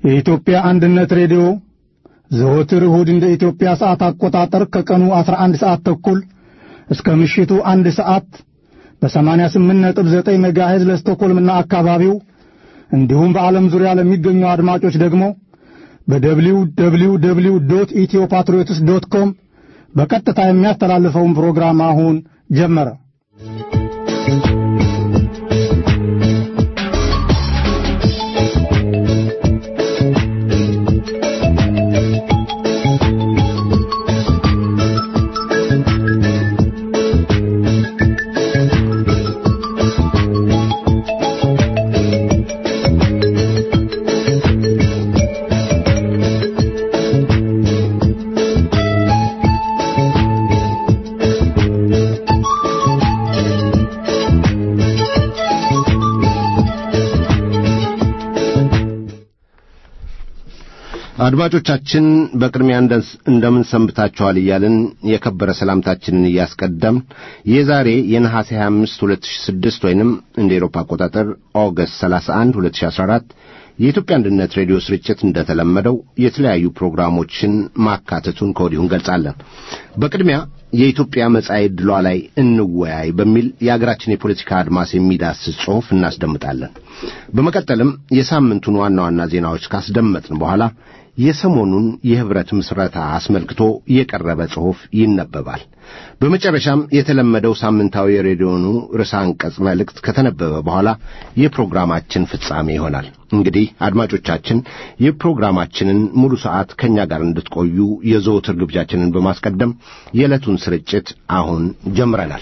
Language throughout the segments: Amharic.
የኢትዮጵያ አንድነት ሬዲዮ ዘወትር እሁድ እንደ ኢትዮጵያ ሰዓት አቆጣጠር ከቀኑ 11 ሰዓት ተኩል እስከ ምሽቱ አንድ ሰዓት በ88.9 ሜጋሄዝ ለስቶኮልምና አካባቢው እንዲሁም በዓለም ዙሪያ ለሚገኙ አድማጮች ደግሞ በደብሊው ደብሊው ደብሊው ዶት ኢትዮ ፓትሪዮትስ ዶት ኮም በቀጥታ የሚያስተላልፈውን ፕሮግራም አሁን ጀመረ። አድማጮቻችን በቅድሚያ እንደምን ሰንብታችኋል እያልን የከበረ ሰላምታችንን እያስቀደምን የዛሬ የነሐሴ 25 2006 ወይንም እንደ ኤሮፓ አቆጣጠር ኦገስት 31 2014 የኢትዮጵያ አንድነት ሬዲዮ ስርጭት እንደተለመደው የተለያዩ ፕሮግራሞችን ማካተቱን ከወዲሁ እንገልጻለን። በቅድሚያ የኢትዮጵያ መጻኢ ዕድሏ ላይ እንወያይ በሚል የአገራችን የፖለቲካ አድማስ የሚዳስስ ጽሑፍ እናስደምጣለን። በመቀጠልም የሳምንቱን ዋና ዋና ዜናዎች ካስደመጥን በኋላ የሰሞኑን የኅብረት ምስረታ አስመልክቶ የቀረበ ጽሑፍ ይነበባል። በመጨረሻም የተለመደው ሳምንታዊ የሬዲዮኑ ርዕሰ አንቀጽ መልእክት ከተነበበ በኋላ የፕሮግራማችን ፍጻሜ ይሆናል። እንግዲህ አድማጮቻችን የፕሮግራማችንን ሙሉ ሰዓት ከእኛ ጋር እንድትቆዩ የዘወትር ግብዣችንን በማስቀደም የዕለቱን ስርጭት አሁን ጀምረናል።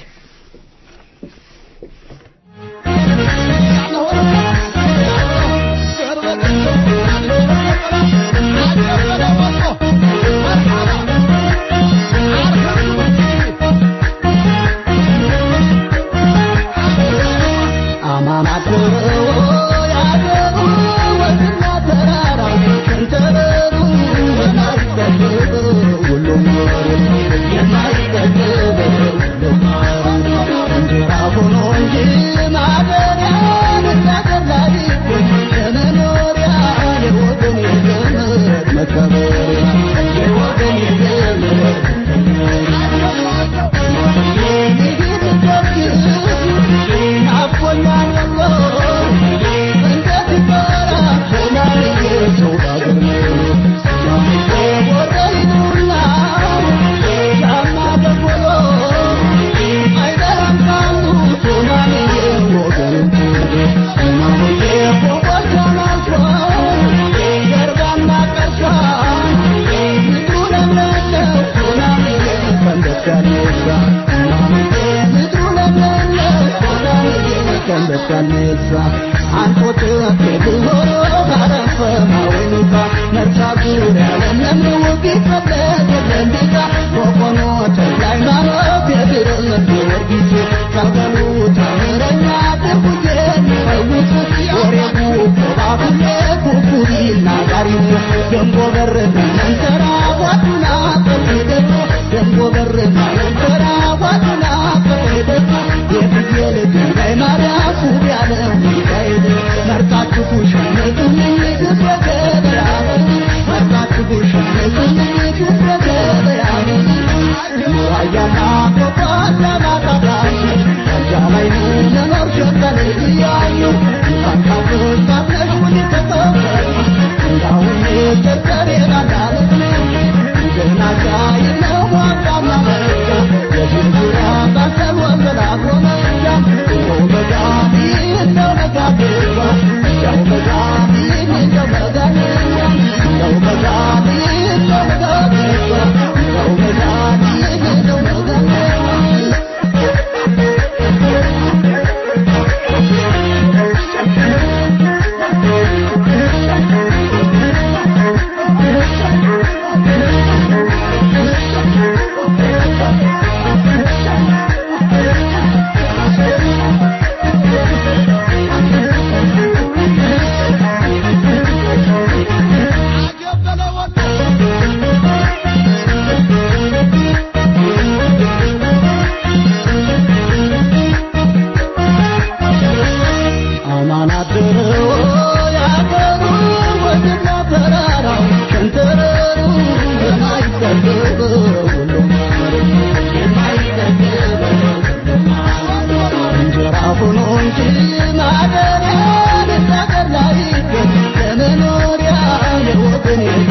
Thank you.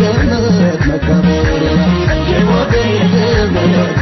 ዘመድ መከበሪያ የወገን ዘመድ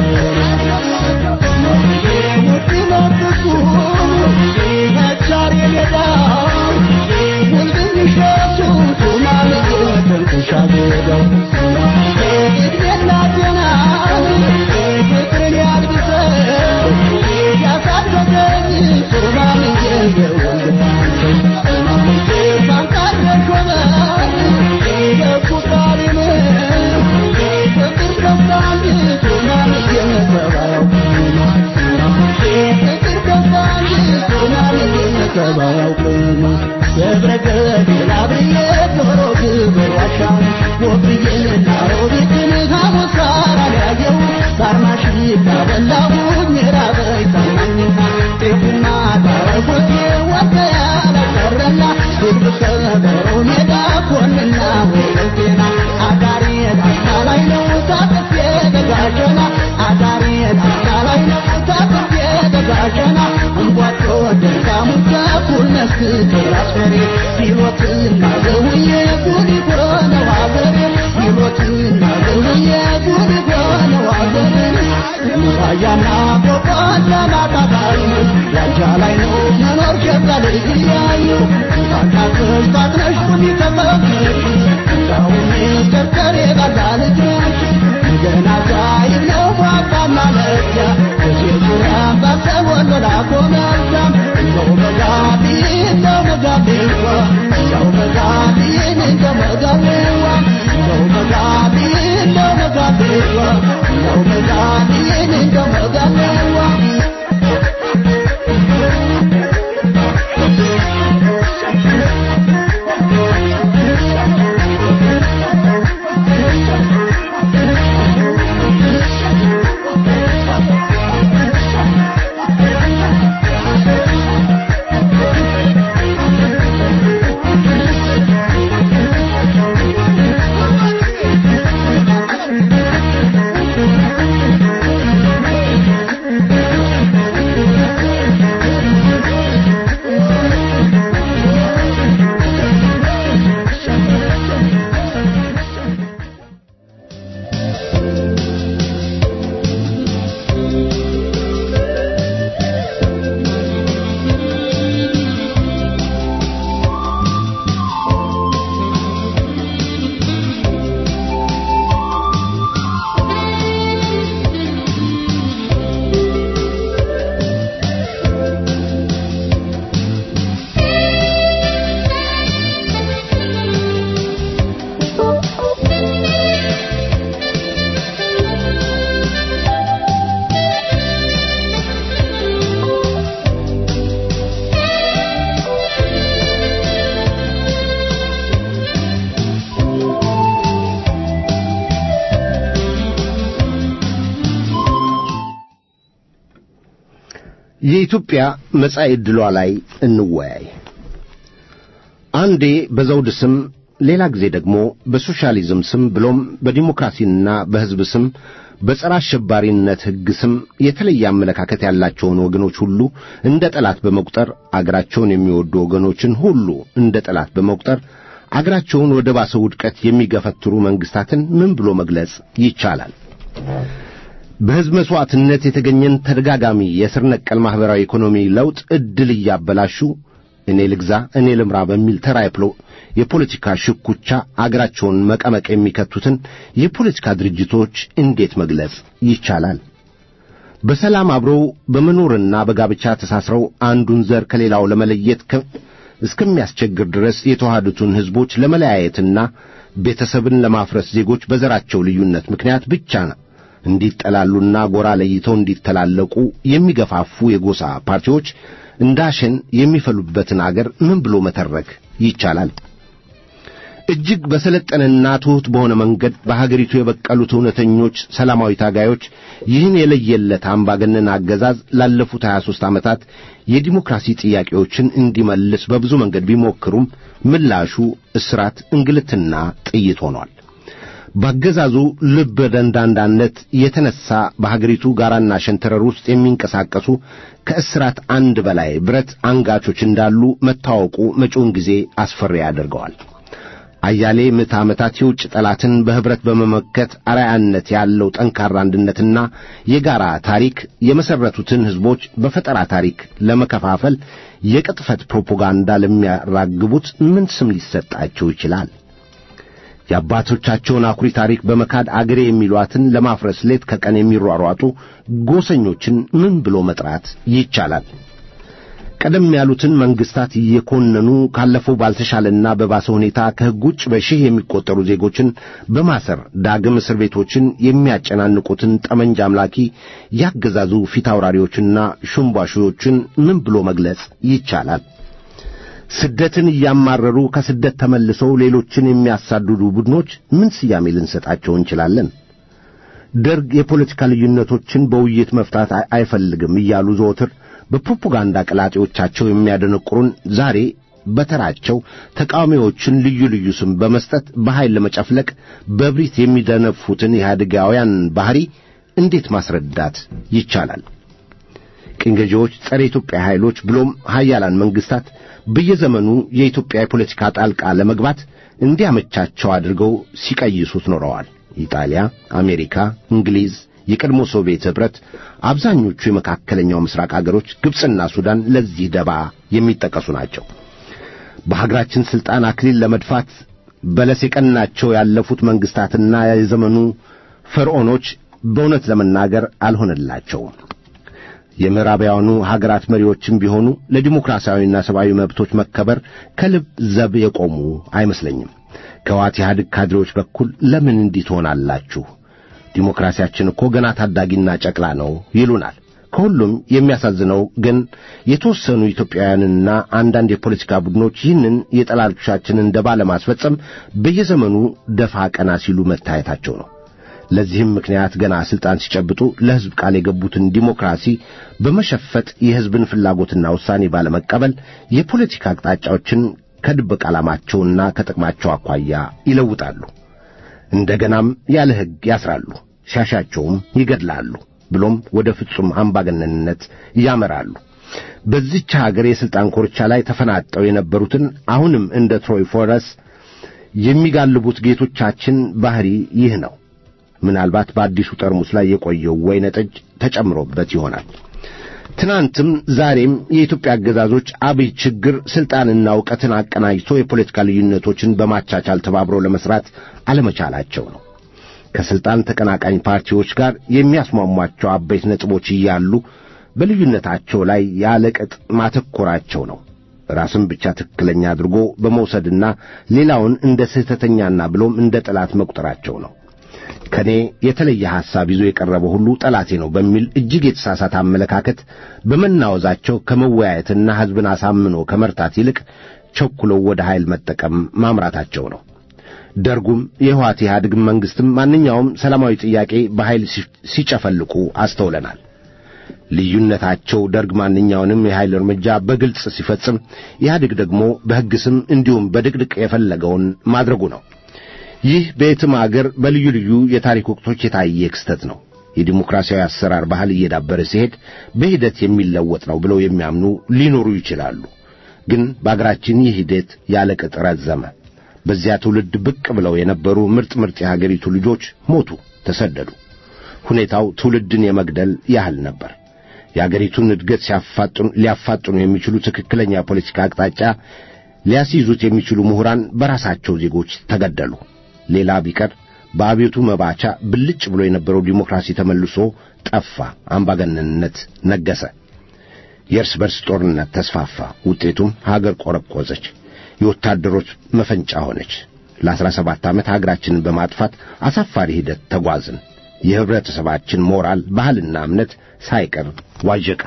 የኢትዮጵያ መጻኢ ዕድሏ ላይ እንወያይ። አንዴ በዘውድ ስም ሌላ ጊዜ ደግሞ በሶሻሊዝም ስም ብሎም በዲሞክራሲና በሕዝብ ስም በጸረ አሸባሪነት ሕግ ስም የተለየ አመለካከት ያላቸውን ወገኖች ሁሉ እንደ ጠላት በመቁጠር አገራቸውን የሚወዱ ወገኖችን ሁሉ እንደ ጠላት በመቁጠር አገራቸውን ወደ ባሰ ውድቀት የሚገፈትሩ መንግሥታትን ምን ብሎ መግለጽ ይቻላል? በሕዝብ መሥዋዕትነት የተገኘን ተደጋጋሚ የስር ነቀል ማኅበራዊ ኢኮኖሚ ለውጥ ዕድል እያበላሹ እኔ ልግዛ እኔ ልምራ በሚል ተራ የፖለቲካ ሽኩቻ አገራቸውን መቀመቅ የሚከቱትን የፖለቲካ ድርጅቶች እንዴት መግለጽ ይቻላል? በሰላም አብረው በመኖርና በጋብቻ ተሳስረው አንዱን ዘር ከሌላው ለመለየት እስከሚያስቸግር ድረስ የተዋሃዱትን ሕዝቦች ለመለያየትና ቤተሰብን ለማፍረስ ዜጎች በዘራቸው ልዩነት ምክንያት ብቻ እንዲጠላሉና ጎራ ለይተው እንዲተላለቁ የሚገፋፉ የጎሳ ፓርቲዎች እንዳሸን የሚፈሉበትን አገር ምን ብሎ መተረክ ይቻላል? እጅግ በሰለጠነና ትሑት በሆነ መንገድ በሀገሪቱ የበቀሉት እውነተኞች ሰላማዊ ታጋዮች ይህን የለየለት አምባገነን አገዛዝ ላለፉት 23 ዓመታት የዲሞክራሲ ጥያቄዎችን እንዲመልስ በብዙ መንገድ ቢሞክሩም ምላሹ እስራት፣ እንግልትና ጥይት ሆኗል። በአገዛዙ ልበ ደንዳንዳነት የተነሣ በሀገሪቱ ጋራና ሸንተረር ውስጥ የሚንቀሳቀሱ ከእስራት አንድ በላይ ብረት አንጋቾች እንዳሉ መታወቁ መጪውን ጊዜ አስፈሪ ያደርገዋል። አያሌ ምዕተ ዓመታት የውጭ ጠላትን በኅብረት በመመከት አርአያነት ያለው ጠንካራ አንድነትና የጋራ ታሪክ የመሠረቱትን ሕዝቦች በፈጠራ ታሪክ ለመከፋፈል የቅጥፈት ፕሮፓጋንዳ ለሚያራግቡት ምን ስም ሊሰጣቸው ይችላል? የአባቶቻቸውን አኩሪ ታሪክ በመካድ አገሬ የሚሏትን ለማፍረስ ሌት ከቀን የሚሯሯጡ ጎሰኞችን ምን ብሎ መጥራት ይቻላል? ቀደም ያሉትን መንግስታት እየኮነኑ ካለፈው ባልተሻለና በባሰ ሁኔታ ከሕግ ውጭ በሺህ የሚቆጠሩ ዜጎችን በማሰር ዳግም እስር ቤቶችን የሚያጨናንቁትን ጠመንጃ አምላኪ ያገዛዙ ፊት አውራሪዎችና ሹምባሾችን ምን ብሎ መግለጽ ይቻላል? ስደትን እያማረሩ ከስደት ተመልሰው ሌሎችን የሚያሳድዱ ቡድኖች ምን ስያሜ ልንሰጣቸው እንችላለን? ደርግ የፖለቲካ ልዩነቶችን በውይይት መፍታት አይፈልግም እያሉ ዘወትር በፕሮፓጋንዳ ቀላጤዎቻቸው የሚያደነቁሩን ዛሬ በተራቸው ተቃዋሚዎችን ልዩ ልዩ ስም በመስጠት በኃይል ለመጨፍለቅ በብሪት የሚደነፉትን ኢህአዴጋውያን ባሕሪ እንዴት ማስረዳት ይቻላል? ቅኝ ገዢዎች፣ ጸረ ኢትዮጵያ ኃይሎች ብሎም ሀያላን መንግስታት በየዘመኑ የኢትዮጵያ የፖለቲካ ጣልቃ ለመግባት እንዲያመቻቸው አድርገው ሲቀይሱት ኖረዋል። ኢጣሊያ፣ አሜሪካ፣ እንግሊዝ የቀድሞ ሶቪየት ኅብረት፣ አብዛኞቹ የመካከለኛው ምስራቅ አገሮች፣ ግብፅና ሱዳን ለዚህ ደባ የሚጠቀሱ ናቸው። በሀገራችን ሥልጣን አክሊል ለመድፋት በለስ የቀናቸው ያለፉት መንግሥታትና የዘመኑ ፈርዖኖች በእውነት ለመናገር አልሆነላቸውም። የምዕራባውያኑ ሀገራት መሪዎችም ቢሆኑ ለዲሞክራሲያዊና ሰብአዊ መብቶች መከበር ከልብ ዘብ የቆሙ አይመስለኝም። ከዋት ኢህአዴግ ካድሬዎች በኩል ለምን እንዲህ ትሆናላችሁ? ዲሞክራሲያችን እኮ ገና ታዳጊና ጨቅላ ነው ይሉናል። ከሁሉም የሚያሳዝነው ግን የተወሰኑ ኢትዮጵያውያንና አንዳንድ የፖለቲካ ቡድኖች ይህንን የጠላቶቻችንን ደባ ለማስፈጸም በየዘመኑ ደፋ ቀና ሲሉ መታየታቸው ነው። ለዚህም ምክንያት ገና ሥልጣን ሲጨብጡ ለሕዝብ ቃል የገቡትን ዲሞክራሲ በመሸፈጥ የሕዝብን ፍላጎትና ውሳኔ ባለመቀበል የፖለቲካ አቅጣጫዎችን ከድብቅ ዓላማቸውና ከጥቅማቸው አኳያ ይለውጣሉ። እንደገናም ያለ ሕግ ያስራሉ፣ ሲያሻቸውም ይገድላሉ፣ ብሎም ወደ ፍጹም አምባገነንነት ያመራሉ። በዚች ሀገር የሥልጣን ኮርቻ ላይ ተፈናጠው የነበሩትን አሁንም እንደ ትሮይ ፎረስ የሚጋልቡት ጌቶቻችን ባሕሪ ይህ ነው። ምናልባት በአዲሱ ጠርሙስ ላይ የቆየው ወይነ ጠጅ ተጨምሮበት ይሆናል። ትናንትም ዛሬም የኢትዮጵያ አገዛዞች አብይ ችግር ሥልጣንና ዕውቀትን አቀናጅቶ የፖለቲካ ልዩነቶችን በማቻቻል ተባብሮ ለመሥራት አለመቻላቸው ነው። ከሥልጣን ተቀናቃኝ ፓርቲዎች ጋር የሚያስሟሟቸው አበይት ነጥቦች እያሉ በልዩነታቸው ላይ ያለቅጥ ማተኮራቸው ነው። ራስን ብቻ ትክክለኛ አድርጎ በመውሰድና ሌላውን እንደ ስህተተኛና ብሎም እንደ ጠላት መቁጠራቸው ነው። ከኔ የተለየ ሐሳብ ይዞ የቀረበ ሁሉ ጠላቴ ነው በሚል እጅግ የተሳሳተ አመለካከት በመናወዛቸው ከመወያየትና ሕዝብን አሳምኖ ከመርታት ይልቅ ቸኩለው ወደ ኃይል መጠቀም ማምራታቸው ነው። ደርጉም የህወሓት ኢህአዴግ መንግሥትም ማንኛውም ሰላማዊ ጥያቄ በኃይል ሲጨፈልቁ አስተውለናል። ልዩነታቸው ደርግ ማንኛውንም የኃይል እርምጃ በግልጽ ሲፈጽም፣ ኢህአዴግ ደግሞ በሕግ ስም እንዲሁም በድቅድቅ የፈለገውን ማድረጉ ነው። ይህ በየትም አገር በልዩ ልዩ የታሪክ ወቅቶች የታየ ክስተት ነው። የዲሞክራሲያዊ አሰራር ባህል እየዳበረ ሲሄድ በሂደት የሚለወጥ ነው ብለው የሚያምኑ ሊኖሩ ይችላሉ። ግን በአገራችን ይህ ሂደት ያለ ቅጥ ረዘመ። በዚያ ትውልድ ብቅ ብለው የነበሩ ምርጥ ምርጥ የሀገሪቱ ልጆች ሞቱ፣ ተሰደዱ። ሁኔታው ትውልድን የመግደል ያህል ነበር። የአገሪቱን እድገት ሊያፋጥኑ የሚችሉ ትክክለኛ የፖለቲካ አቅጣጫ ሊያስይዙት የሚችሉ ምሁራን በራሳቸው ዜጎች ተገደሉ። ሌላ ቢቀር በአቤቱ መባቻ ብልጭ ብሎ የነበረው ዲሞክራሲ ተመልሶ ጠፋ። አምባገነንነት ነገሰ። የእርስ በርስ ጦርነት ተስፋፋ። ውጤቱም ሀገር ቆረቆዘች፣ የወታደሮች መፈንጫ ሆነች። ለአስራ ሰባት ዓመት ሀገራችንን በማጥፋት አሳፋሪ ሂደት ተጓዝን። የህብረተሰባችን ሞራል፣ ባህልና እምነት ሳይቀር ዋዠቀ።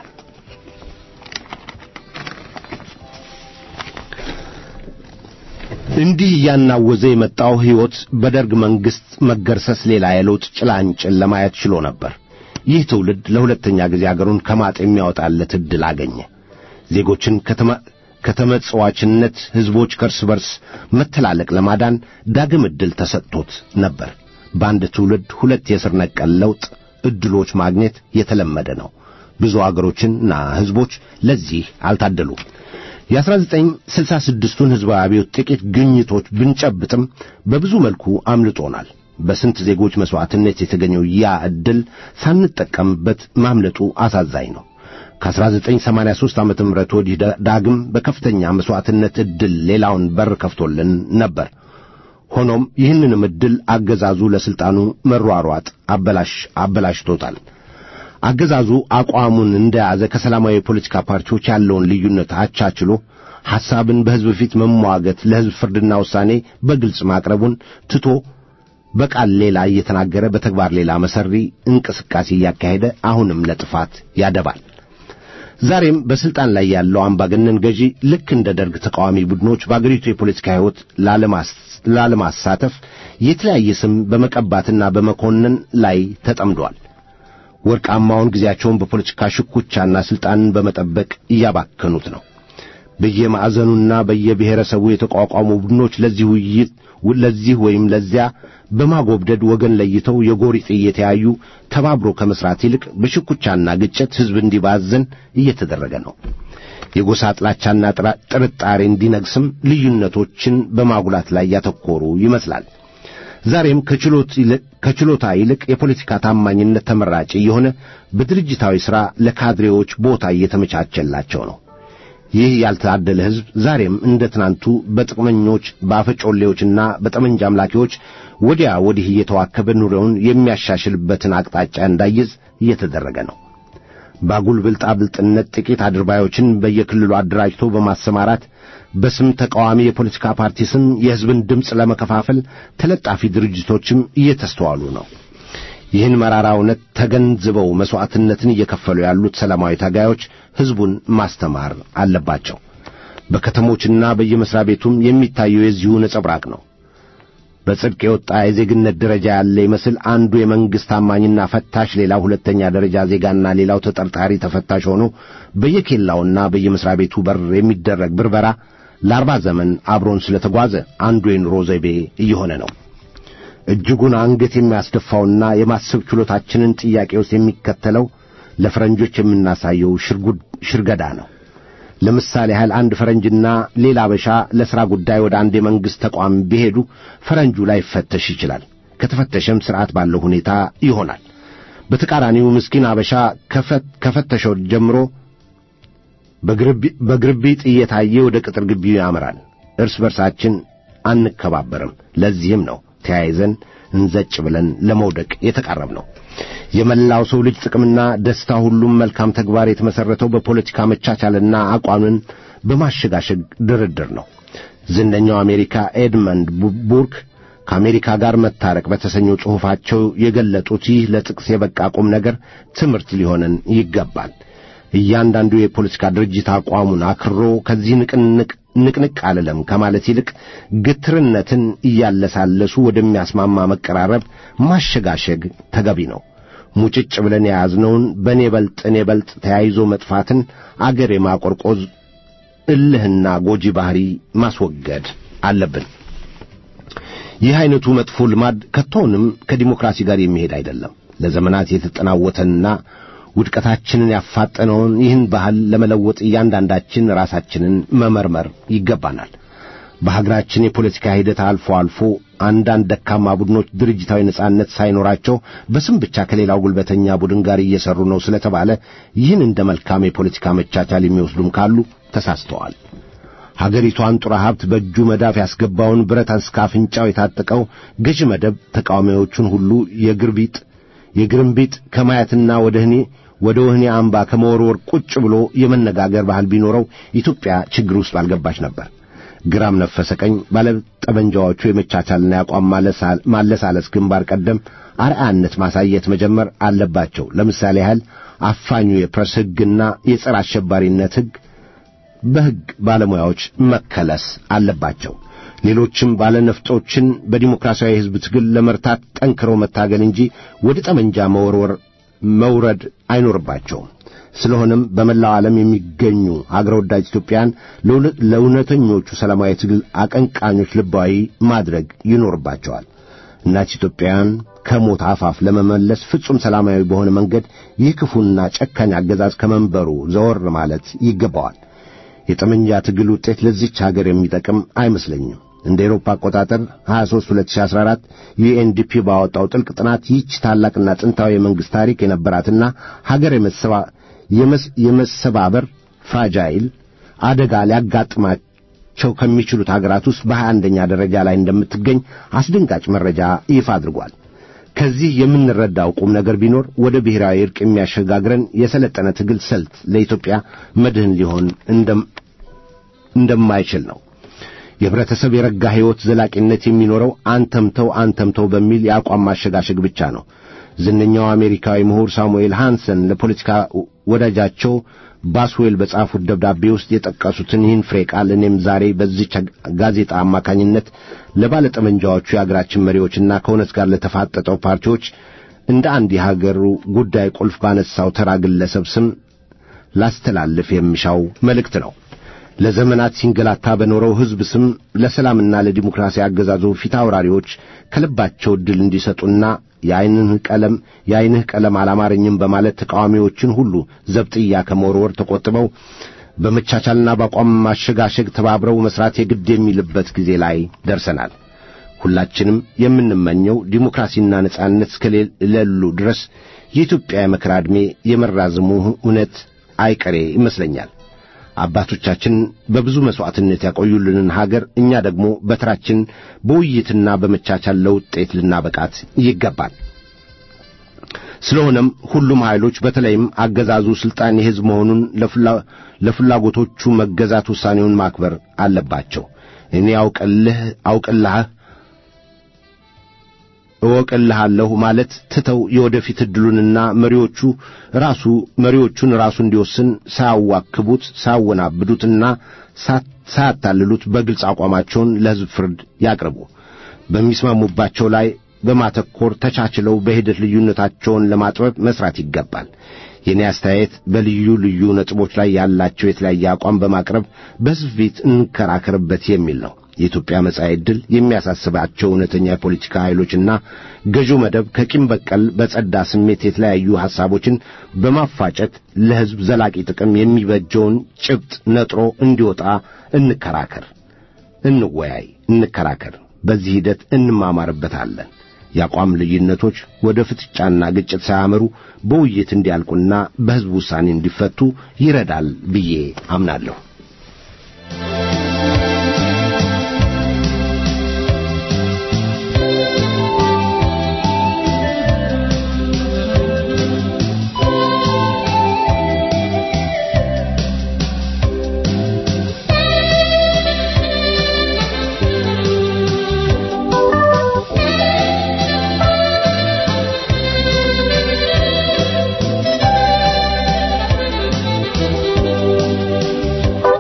እንዲህ እያናወዘ የመጣው ሕይወት በደርግ መንግሥት መገርሰስ ሌላ የለውጥ ጭላንጭል ለማየት ችሎ ነበር። ይህ ትውልድ ለሁለተኛ ጊዜ አገሩን ከማጥ የሚያወጣለት ዕድል አገኘ። ዜጎችን ከተመጽዋችነት፣ ሕዝቦች ከእርስ በርስ መተላለቅ ለማዳን ዳግም ዕድል ተሰጥቶት ነበር። በአንድ ትውልድ ሁለት የስር ነቀል ለውጥ ዕድሎች ማግኘት የተለመደ ነው። ብዙ አገሮችና ሕዝቦች ለዚህ አልታደሉም። የ1966ቱን ሕዝባዊ አብዮት ጥቂት ግኝቶች ብንጨብጥም በብዙ መልኩ አምልጦናል። በስንት ዜጎች መሥዋዕትነት የተገኘው ያ ዕድል ሳንጠቀምበት ማምለጡ አሳዛኝ ነው። ከ1983 ዓ ም ወዲህ ዳግም በከፍተኛ መሥዋዕትነት ዕድል ሌላውን በር ከፍቶልን ነበር። ሆኖም ይህንንም ዕድል አገዛዙ ለሥልጣኑ መሯሯጥ አበላሽ አበላሽቶታል። አገዛዙ አቋሙን እንደያዘ ከሰላማዊ የፖለቲካ ፓርቲዎች ያለውን ልዩነት አቻችሎ ሐሳብን በሕዝብ ፊት መሟገት፣ ለሕዝብ ፍርድና ውሳኔ በግልጽ ማቅረቡን ትቶ በቃል ሌላ እየተናገረ በተግባር ሌላ መሰሪ እንቅስቃሴ እያካሄደ አሁንም ለጥፋት ያደባል። ዛሬም በስልጣን ላይ ያለው አምባገነን ገዢ ልክ እንደ ደርግ ተቃዋሚ ቡድኖች በአገሪቱ የፖለቲካ ሕይወት ላለማሳተፍ የተለያየ ስም በመቀባትና በመኮንን ላይ ተጠምዷል። ወርቃማውን ጊዜያቸውን በፖለቲካ ሽኩቻና ስልጣንን በመጠበቅ እያባከኑት ነው። በየማዕዘኑና በየብሔረሰቡ የተቋቋሙ ቡድኖች ለዚህ ውይይት ለዚህ ወይም ለዚያ በማጎብደድ ወገን ለይተው የጎሪጥ እየተያዩ ተባብሮ ከመስራት ይልቅ በሽኩቻና ግጭት ሕዝብ እንዲባዘን እየተደረገ ነው። የጎሳ ጥላቻና ጥርጣሬ እንዲነግስም ልዩነቶችን በማጉላት ላይ ያተኮሩ ይመስላል። ዛሬም ከችሎታ ይልቅ የፖለቲካ ታማኝነት ተመራጭ እየሆነ በድርጅታዊ ሥራ ለካድሬዎች ቦታ እየተመቻቸላቸው ነው። ይህ ያልታደለ ሕዝብ ዛሬም እንደ ትናንቱ በጥቅመኞች በአፈጮሌዎችና በጠመንጃ አምላኪዎች ወዲያ ወዲህ እየተዋከበ ኑሮውን የሚያሻሽልበትን አቅጣጫ እንዳይዝ እየተደረገ ነው። ባጉል ብልጣብልጥነት ጥቂት አድርባዮችን በየክልሉ አደራጅቶ በማሰማራት በስም ተቃዋሚ የፖለቲካ ፓርቲ ስም የሕዝብን ድምፅ ለመከፋፈል ተለጣፊ ድርጅቶችም እየተስተዋሉ ነው። ይህን መራራ እውነት ተገንዝበው መሥዋዕትነትን እየከፈሉ ያሉት ሰላማዊ ታጋዮች ሕዝቡን ማስተማር አለባቸው። በከተሞችና በየመሥሪያ ቤቱም የሚታየው የዚሁ ነጸብራቅ ነው። በጽድቅ የወጣ የዜግነት ደረጃ ያለ ይመስል አንዱ የመንግሥት ታማኝና ፈታሽ፣ ሌላው ሁለተኛ ደረጃ ዜጋና ሌላው ተጠርጣሪ ተፈታሽ ሆኖ በየኬላውና በየመሥሪያ ቤቱ በር የሚደረግ ብርበራ ለአርባ ዘመን አብሮን ስለተጓዘ አንዱ የኑሮ ዘይቤ እየሆነ ነው። እጅጉን አንገት የሚያስደፋውና የማሰብ ችሎታችንን ጥያቄ ውስጥ የሚከተለው ለፈረንጆች የምናሳየው ሽርገዳ ነው። ለምሳሌ ያህል አንድ ፈረንጅና ሌላ አበሻ ለሥራ ጉዳይ ወደ አንድ የመንግሥት ተቋም ቢሄዱ ፈረንጁ ላይፈተሽ ይችላል። ከተፈተሸም ሥርዓት ባለው ሁኔታ ይሆናል። በተቃራኒው ምስኪን አበሻ ከፈተሸው ጀምሮ በግርቢጥ እየታየ ወደ ቅጥር ግቢው ያመራል። እርስ በርሳችን አንከባበርም። ለዚህም ነው ተያይዘን እንዘጭ ብለን ለመውደቅ የተቃረብ ነው። የመላው ሰው ልጅ ጥቅምና ደስታ ሁሉም መልካም ተግባር የተመሠረተው በፖለቲካ መቻቻልና አቋምን በማሸጋሸግ ድርድር ነው። ዝነኛው አሜሪካ ኤድመንድ ቡርክ ከአሜሪካ ጋር መታረቅ በተሰኘው ጽሑፋቸው የገለጡት ይህ ለጥቅስ የበቃ ቁም ነገር ትምህርት ሊሆነን ይገባል። እያንዳንዱ የፖለቲካ ድርጅት አቋሙን አክሮ ከዚህ ንቅንቅ ንቅንቅ አልለም ከማለት ይልቅ ግትርነትን እያለሳለሱ ወደሚያስማማ መቀራረብ ማሸጋሸግ ተገቢ ነው። ሙጭጭ ብለን የያዝነውን በእኔ በልጥ እኔ በልጥ ተያይዞ መጥፋትን አገር የማቆርቆዝ እልህና ጎጂ ባሕሪ ማስወገድ አለብን። ይህ ዐይነቱ መጥፎ ልማድ ከቶውንም ከዲሞክራሲ ጋር የሚሄድ አይደለም። ለዘመናት የተጠናወተንና ውድቀታችንን ያፋጠነውን ይህን ባህል ለመለወጥ እያንዳንዳችን ራሳችንን መመርመር ይገባናል። በሀገራችን የፖለቲካ ሂደት አልፎ አልፎ አንዳንድ ደካማ ቡድኖች ድርጅታዊ ነጻነት ሳይኖራቸው በስም ብቻ ከሌላው ጉልበተኛ ቡድን ጋር እየሰሩ ነው ስለተባለ ይህን እንደ መልካም የፖለቲካ መቻቻል የሚወስዱም ካሉ ተሳስተዋል። ሀገሪቷን ጡረ ሀብት በእጁ መዳፍ ያስገባውን ብረት እስከ አፍንጫው የታጠቀው ገዢ መደብ ተቃዋሚዎቹን ሁሉ የግርቢጥ የግርምቢጥ ከማየትና ወደ እኔ ወደ ወህኒ አምባ ከመወርወር ቁጭ ብሎ የመነጋገር ባህል ቢኖረው ኢትዮጵያ ችግር ውስጥ አልገባች ነበር። ግራም ነፈሰ ቀኝ ባለ ጠመንጃዎቹ የመቻቻልና የአቋም ማለሳለስ ግንባር ቀደም አርአያነት ማሳየት መጀመር አለባቸው። ለምሳሌ ያህል አፋኙ የፕሬስ ሕግና የጸረ አሸባሪነት ሕግ በሕግ ባለሙያዎች መከለስ አለባቸው። ሌሎችም ባለነፍጦችን በዲሞክራሲያዊ ሕዝብ ትግል ለመርታት ጠንክረው መታገል እንጂ ወደ ጠመንጃ መወርወር መውረድ አይኖርባቸውም። ስለሆነም በመላው ዓለም የሚገኙ አገር ወዳጅ ኢትዮጵያን ለእውነተኞቹ ሰላማዊ ትግል አቀንቃኞች ልባዊ ማድረግ ይኖርባቸዋል። እናት ኢትዮጵያን ከሞት አፋፍ ለመመለስ ፍጹም ሰላማዊ በሆነ መንገድ ይህ ክፉና ጨካኝ አገዛዝ ከመንበሩ ዘወር ማለት ይገባዋል። የጠመንጃ ትግል ውጤት ለዚች ሀገር የሚጠቅም አይመስለኝም። እንደ ኤሮፓ አቆጣጠር 23 2014 ዩኤንዲፒ ባወጣው ጥልቅ ጥናት ይህች ታላቅና ጥንታዊ የመንግሥት ታሪክ የነበራትና ሀገር የመሰባበር ፍራጃይል አደጋ ሊያጋጥማቸው ከሚችሉት ሀገራት ውስጥ በሀያ አንደኛ ደረጃ ላይ እንደምትገኝ አስደንጋጭ መረጃ ይፋ አድርጓል። ከዚህ የምንረዳው ቁም ነገር ቢኖር ወደ ብሔራዊ እርቅ የሚያሸጋግረን የሰለጠነ ትግል ስልት ለኢትዮጵያ መድህን ሊሆን እንደማይችል ነው። የህብረተሰብ የረጋ ሕይወት ዘላቂነት የሚኖረው አንተምተው አንተምተው በሚል የአቋም ማሸጋሸግ ብቻ ነው። ዝነኛው አሜሪካዊ ምሁር ሳሙኤል ሃንሰን ለፖለቲካ ወዳጃቸው ባስዌል በጻፉት ደብዳቤ ውስጥ የጠቀሱትን ይህን ፍሬ ቃል እኔም ዛሬ በዚች ጋዜጣ አማካኝነት ለባለጠመንጃዎቹ የአገራችን መሪዎችና ከእውነት ጋር ለተፋጠጠው ፓርቲዎች እንደ አንድ የሀገሩ ጉዳይ ቁልፍ ባነሳው ተራ ግለሰብ ስም ላስተላልፍ የሚሻው መልእክት ነው። ለዘመናት ሲንገላታ በኖረው ሕዝብ ስም ለሰላምና ለዲሞክራሲ አገዛዙ ፊት አውራሪዎች ከልባቸው ዕድል እንዲሰጡና የዐይንህ ቀለም የዐይንህ ቀለም አላማረኝም በማለት ተቃዋሚዎችን ሁሉ ዘብጥያ ከመወርወር ተቆጥበው በመቻቻልና በአቋም ማሸጋሸግ ተባብረው መሥራት የግድ የሚልበት ጊዜ ላይ ደርሰናል። ሁላችንም የምንመኘው ዲሞክራሲና ነጻነት እስከሌሉ ድረስ የኢትዮጵያ የመከራ ዕድሜ የመራዘሙ እውነት አይቀሬ ይመስለኛል። አባቶቻችን በብዙ መሥዋዕትነት ያቆዩልንን ሀገር እኛ ደግሞ በተራችን በውይይትና በመቻቻል ለውጤት ልናበቃት ይገባል። ስለሆነም ሁሉም ኃይሎች በተለይም አገዛዙ ሥልጣን የሕዝብ መሆኑን ለፍላጎቶቹ መገዛት ውሳኔውን ማክበር አለባቸው። እኔ አውቅልህ አውቅልህ እወቅልሃለሁ ማለት ትተው የወደፊት ዕድሉንና መሪዎቹ ራሱ መሪዎቹን ራሱ እንዲወስን ሳያዋክቡት ሳያወናብዱትና ሳያታልሉት በግልጽ አቋማቸውን ለሕዝብ ፍርድ ያቅርቡ። በሚስማሙባቸው ላይ በማተኮር ተቻችለው በሂደት ልዩነታቸውን ለማጥበብ መሥራት ይገባል። የእኔ አስተያየት በልዩ ልዩ ነጥቦች ላይ ያላቸው የተለያየ አቋም በማቅረብ በሕዝብ ፊት እንከራከርበት የሚል ነው። የኢትዮጵያ መጻኢ ዕድል የሚያሳስባቸው እውነተኛ የፖለቲካ ኃይሎችና ገዢው መደብ ከቂም በቀል በጸዳ ስሜት የተለያዩ ሐሳቦችን በማፋጨት ለሕዝብ ዘላቂ ጥቅም የሚበጀውን ጭብጥ ነጥሮ እንዲወጣ እንከራከር፣ እንወያይ፣ እንከራከር። በዚህ ሂደት እንማማርበታለን። የአቋም ልዩነቶች ወደ ፍጥጫና ግጭት ሳያመሩ በውይይት እንዲያልቁና በሕዝብ ውሳኔ እንዲፈቱ ይረዳል ብዬ አምናለሁ። Thank you.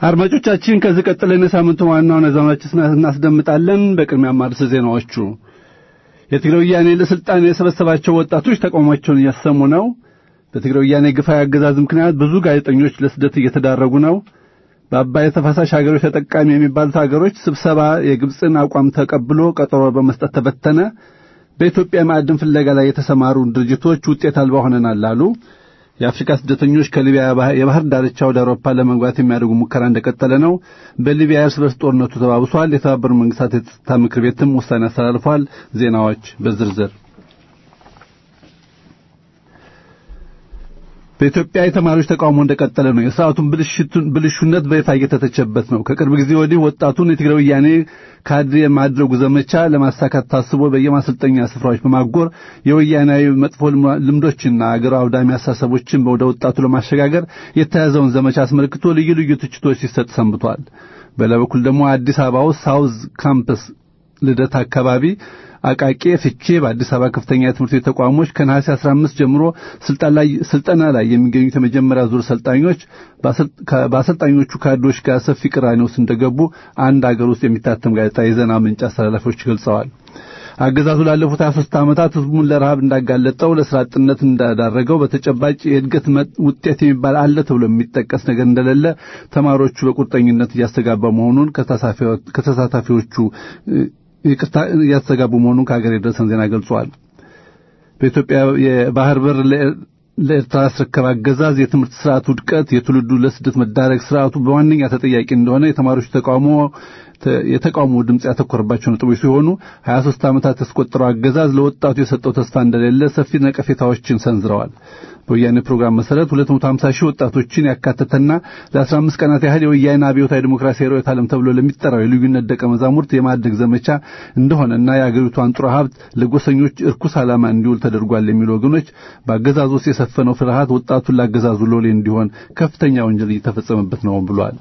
አድማጮቻችን ከዚህ ቀጥለን የሳምንቱ ዋና ዋና ዜናዎች እናስደምጣለን። በቅድሚያ ማርስ ዜናዎቹ የትግራይ ወያኔ ለስልጣን የሰበሰባቸው ወጣቶች ተቃውሟቸውን እያሰሙ ነው። በትግራይ ወያኔ ግፋዊ አገዛዝ ምክንያት ብዙ ጋዜጠኞች ለስደት እየተዳረጉ ነው። በአባይ ተፋሳሽ ሀገሮች ተጠቃሚ የሚባሉት ሀገሮች ስብሰባ የግብፅን አቋም ተቀብሎ ቀጠሮ በመስጠት ተበተነ። በኢትዮጵያ ማዕድን ፍለጋ ላይ የተሰማሩ ድርጅቶች ውጤት አልባ ሆነናል አሉ። የአፍሪካ ስደተኞች ከሊቢያ የባህር ዳርቻ ወደ አውሮፓ ለመግባት የሚያደርጉ ሙከራ እንደቀጠለ ነው። በሊቢያ እርስ በርስ ጦርነቱ ተባብሷል። የተባበሩት መንግስታት የጸጥታ ምክር ቤትም ውሳኔ አስተላልፏል። ዜናዎች በዝርዝር በኢትዮጵያ የተማሪዎች ተቃውሞ እንደቀጠለ ነው። የስርዓቱን ብልሹነት በይፋ እየተተቸበት ነው። ከቅርብ ጊዜ ወዲህ ወጣቱን የትግራይ ወያኔ ካድሬ የማድረጉ ዘመቻ ለማሳካት ታስቦ በየማሰልጠኛ ስፍራዎች በማጎር የወያናዊ መጥፎ ልምዶችና አገር አውዳሚ አሳሰቦችን ወደ ወጣቱ ለማሸጋገር የተያዘውን ዘመቻ አስመልክቶ ልዩ ልዩ ትችቶች ሲሰጥ ሰንብቷል። በሌላ በኩል ደግሞ አዲስ አበባ ውስጥ ሳውዝ ካምፕስ ልደት አካባቢ አቃቂ ፍቼ በአዲስ አበባ ከፍተኛ የትምህርት ቤት ተቋሞች ከነሐሴ 15 ጀምሮ ስልጠና ላይ የሚገኙት የመጀመሪያ ዙር ሰልጣኞች በአሰልጣኞቹ ካድሬዎች ጋር ሰፊ ቅራኔ ውስጥ እንደገቡ አንድ አገር ውስጥ የሚታተም ጋዜጣ የዜና ምንጭ አስተላላፊዎች ገልጸዋል። አገዛዙ ላለፉት 23 ዓመታት ህዝቡን ለረሃብ እንዳጋለጠው ለስራ አጥነት እንዳዳረገው በተጨባጭ የእድገት ውጤት የሚባል አለ ተብሎ የሚጠቀስ ነገር እንደሌለ ተማሪዎቹ በቁርጠኝነት እያስተጋባ መሆኑን ከተሳታፊዎቹ ይቅርታ እያስተጋቡ መሆኑን ከሀገር የደረሰን ዜና ገልጿል። በኢትዮጵያ የባህር በር ለኤርትራ ያስረከበ አገዛዝ የትምህርት ስርዓት ውድቀት፣ የትውልዱ ለስደት መዳረግ ስርዓቱ በዋነኛ ተጠያቂ እንደሆነ የተማሪዎች ተቃውሞ የተቃውሞ ድምፅ ያተኮረባቸው ነጥቦች ሲሆኑ 23 ዓመታት ያስቆጠረው አገዛዝ ለወጣቱ የሰጠው ተስፋ እንደሌለ ሰፊ ነቀፌታዎችን ሰንዝረዋል። በወያኔ ፕሮግራም መሰረት 250 ሺህ ወጣቶችን ያካተተና ለ15 ቀናት ያህል የወያኔ አብዮታዊ ዲሞክራሲያዊ ርዕዮተ ዓለም ተብሎ ለሚጠራው የልዩነት ደቀ መዛሙርት የማድረግ ዘመቻ እንደሆነና የአገሪቱ አንጡራ ሀብት ለጎሰኞች እርኩስ ዓላማ እንዲውል ተደርጓል የሚሉ ወገኖች በአገዛዙ ውስጥ የሰፈነው ፍርሃት ወጣቱን ለአገዛዙ ሎሌ እንዲሆን ከፍተኛ ወንጀል እየተፈጸመበት ነው ብሏል።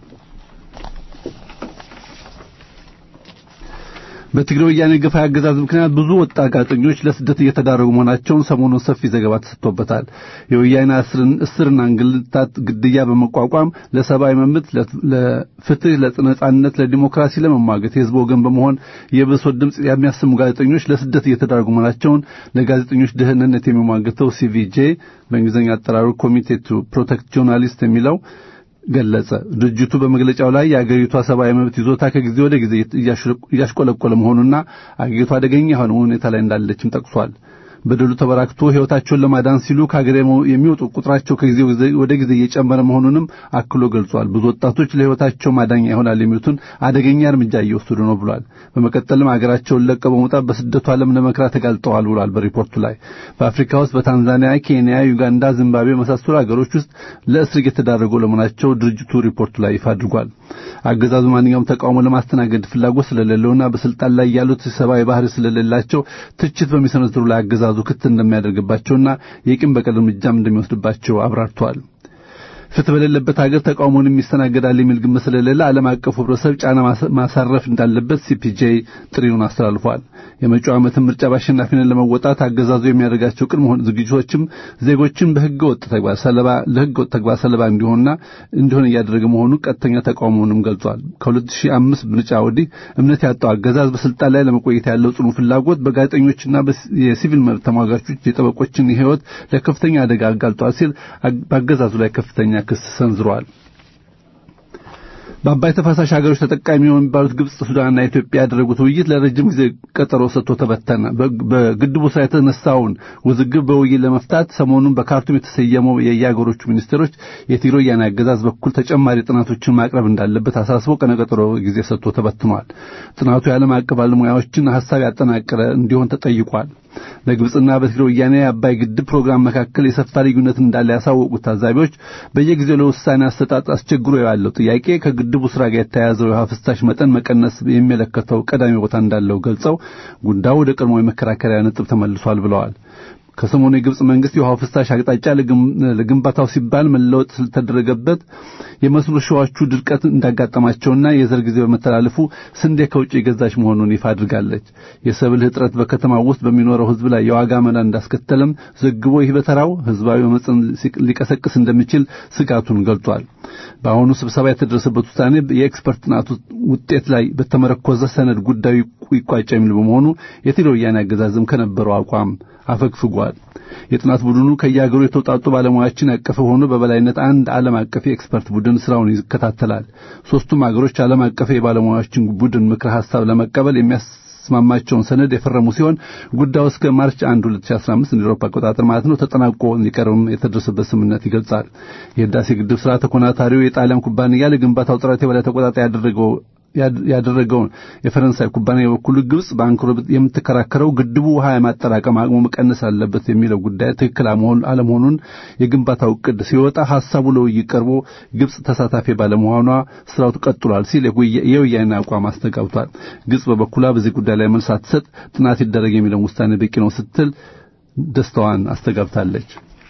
በትግራይ ወያኔ ግፋ አገዛዝ ምክንያት ብዙ ወጣት ጋዜጠኞች ለስደት እየተዳረጉ መሆናቸውን ሰሞኑን ሰፊ ዘገባ ተሰጥቶበታል። የወያኔ እስርና እንግልታት፣ ግድያ በመቋቋም ለሰብአዊ መብት፣ ለፍትህ፣ ለነጻነት፣ ለዲሞክራሲ ለመሟገት የህዝብ ወገን በመሆን የብሶት ድምፅ የሚያሰሙ ጋዜጠኞች ለስደት እየተዳረጉ መሆናቸውን ለጋዜጠኞች ደህንነት የሚሟገተው ሲቪጄ በእንግሊዝኛ አጠራሩ ኮሚቴ ቱ ፕሮቴክት ጆርናሊስት የሚለው ገለጸ። ድርጅቱ በመግለጫው ላይ የአገሪቷ ሰብአዊ መብት ይዞታ ከጊዜ ወደ ጊዜ እያሽቆለቆለ መሆኑና አገሪቷ አደገኛ የሆነ ሁኔታ ላይ እንዳለችም ጠቅሷል። በደሉ ተበራክቶ ሕይወታቸውን ለማዳን ሲሉ ከሀገር የሚወጡ ቁጥራቸው ከጊዜ ወደ ጊዜ እየጨመረ መሆኑንም አክሎ ገልጿል። ብዙ ወጣቶች ለሕይወታቸው ማዳኛ ይሆናል የሚሉትን አደገኛ እርምጃ እየወሰዱ ነው ብሏል። በመቀጠልም ሀገራቸውን ለቀው በመውጣት በስደቱ ዓለም ለመከራ ተጋልጠዋል ብሏል። በሪፖርቱ ላይ በአፍሪካ ውስጥ በታንዛኒያ፣ ኬንያ፣ ዩጋንዳ፣ ዚምባብዌ የመሳሰሉ ሀገሮች ውስጥ ለእስር የተዳረጉ ለመሆናቸው ድርጅቱ ሪፖርቱ ላይ ይፋ አድርጓል። አገዛዙ ማንኛውም ተቃውሞ ለማስተናገድ ፍላጎት ስለሌለውና በስልጣን ላይ ያሉት ሰብአዊ ባህሪ ስለሌላቸው ትችት በሚሰነዝሩ ላይ አገዛዙ ክት እንደሚያደርግባቸውና የቂም በቀል እርምጃም እንደሚወስድባቸው አብራርተዋል። ፍትህ በሌለበት ሀገር ተቃውሞንም ይስተናገዳል የሚል ግምት ስለሌለ ዓለም አቀፉ ህብረተሰብ ጫና ማሳረፍ እንዳለበት ሲፒጄ ጥሪውን አስተላልፏል። የመጪው ዓመትን ምርጫ በአሸናፊነት ለመወጣት አገዛዙ የሚያደርጋቸው ቅድመ ዝግጅቶችም ዜጎችን በህገ ወጥ ተግባር ሰለባ ለህገ ወጥ ተግባር ሰለባ እንዲሆንና እንዲሆን እያደረገ መሆኑን ቀጥተኛ ተቃውሞውንም ገልጿል። ከ2005 ምርጫ ወዲህ እምነት ያጣው አገዛዝ በስልጣን ላይ ለመቆየት ያለው ጽኑ ፍላጎት በጋዜጠኞችና የሲቪል መብት ተሟጋቾች የጠበቆችን ህይወት ለከፍተኛ አደጋ አጋልጧል ሲል በአገዛዙ ላይ ከፍተኛ ክስ ሰንዝሯል። በአባይ ተፋሳሽ ሀገሮች ተጠቃሚ የሚባሉት ግብጽ፣ ሱዳንና ኢትዮጵያ ያደረጉት ውይይት ለረጅም ጊዜ ቀጠሮ ሰጥቶ ተበተነ። በግድቡ ስራ የተነሳውን ውዝግብ በውይይት ለመፍታት ሰሞኑን በካርቱም የተሰየመው የየሀገሮቹ ሚኒስቴሮች የትግራይ ወያኔ አገዛዝ በኩል ተጨማሪ ጥናቶችን ማቅረብ እንዳለበት አሳስቦ ቀነቀጠሮ ጊዜ ሰጥቶ ተበትኗል። ጥናቱ የዓለም አቀፍ ባለሙያዎችን ሀሳብ ያጠናቀረ እንዲሆን ተጠይቋል። በግብጽና በትግራይ ወያኔ የአባይ ግድብ ፕሮግራም መካከል የሰፋ ልዩነት እንዳለ ያሳወቁት ታዛቢዎች በየጊዜው ለውሳኔ አሰጣጥ አስቸግሮ ያለው ጥያቄ ከግድቡ ስራ ጋር የተያያዘው የውሃ ፍሳሽ መጠን መቀነስ የሚመለከተው ቀዳሚ ቦታ እንዳለው ገልጸው ጉዳዩ ወደ ቀድሞ የመከራከሪያ ነጥብ ተመልሷል ብለዋል። ከሰሞኑ የግብጽ መንግስት የውሃው ፍሳሽ አቅጣጫ ለግንባታው ሲባል መለወጥ ስለተደረገበት የመስኖ ሸዋቹ ድርቀት እንዳጋጠማቸውና የዘር ጊዜ በመተላለፉ ስንዴ ከውጭ የገዛች መሆኑን ይፋ አድርጋለች። የሰብል እጥረት በከተማው ውስጥ በሚኖረው ህዝብ ላይ የዋጋ መናር እንዳስከተለም ዘግቦ ይህ በተራው ህዝባዊ መጽን ሊቀሰቅስ እንደሚችል ስጋቱን ገልጿል። በአሁኑ ስብሰባ የተደረሰበት ውሳኔ የኤክስፐርት ጥናቱ ውጤት ላይ በተመረኮዘ ሰነድ ጉዳዩ ይቋጭ የሚል በመሆኑ የትግራይ ወያኔ አገዛዝም ከነበረው አቋም አፈግፍጓል። የጥናት ቡድኑ ከየሀገሩ የተውጣጡ ባለሙያዎችን ያቀፈ ሆኖ በበላይነት አንድ ዓለም አቀፍ የኤክስፐርት ቡድን ስራውን ይከታተላል። ሶስቱም ሀገሮች ዓለም አቀፍ የባለሙያዎችን ቡድን ምክረ ሀሳብ ለመቀበል የሚያስማማቸውን ሰነድ የፈረሙ ሲሆን ጉዳዩ እስከ ማርች 1 2015 እንደ አውሮፓ አቆጣጠር ማለት ነው ተጠናቆ እንዲቀርብም የተደረሰበት ስምምነት ይገልጻል። የህዳሴ ግድብ ስራ ተኮናታሪው የጣሊያን ኩባንያ ለግንባታው ጥረት የበላይ ተቆጣጣሪ ያደረገው ያደረገውን የፈረንሳይ ኩባንያ በኩሉ ግብጽ በአንክሮ የምትከራከረው ግድቡ ውሃ የማጠራቀም አቅሙ መቀነስ አለበት የሚለው ጉዳይ ትክክል አለመሆኑን የግንባታው እቅድ ሲወጣ ሐሳቡ ለውይይት ቀርቦ ግብጽ ተሳታፊ ባለመሆኗ ስራው ቀጥሏል ሲል የወያኔ አቋም አስተጋብቷል። ግብጽ በበኩሏ በዚህ ጉዳይ ላይ መልስ ሳትሰጥ ጥናት ይደረግ የሚለውን ውሳኔ በቂ ነው ስትል ደስታዋን አስተጋብታለች።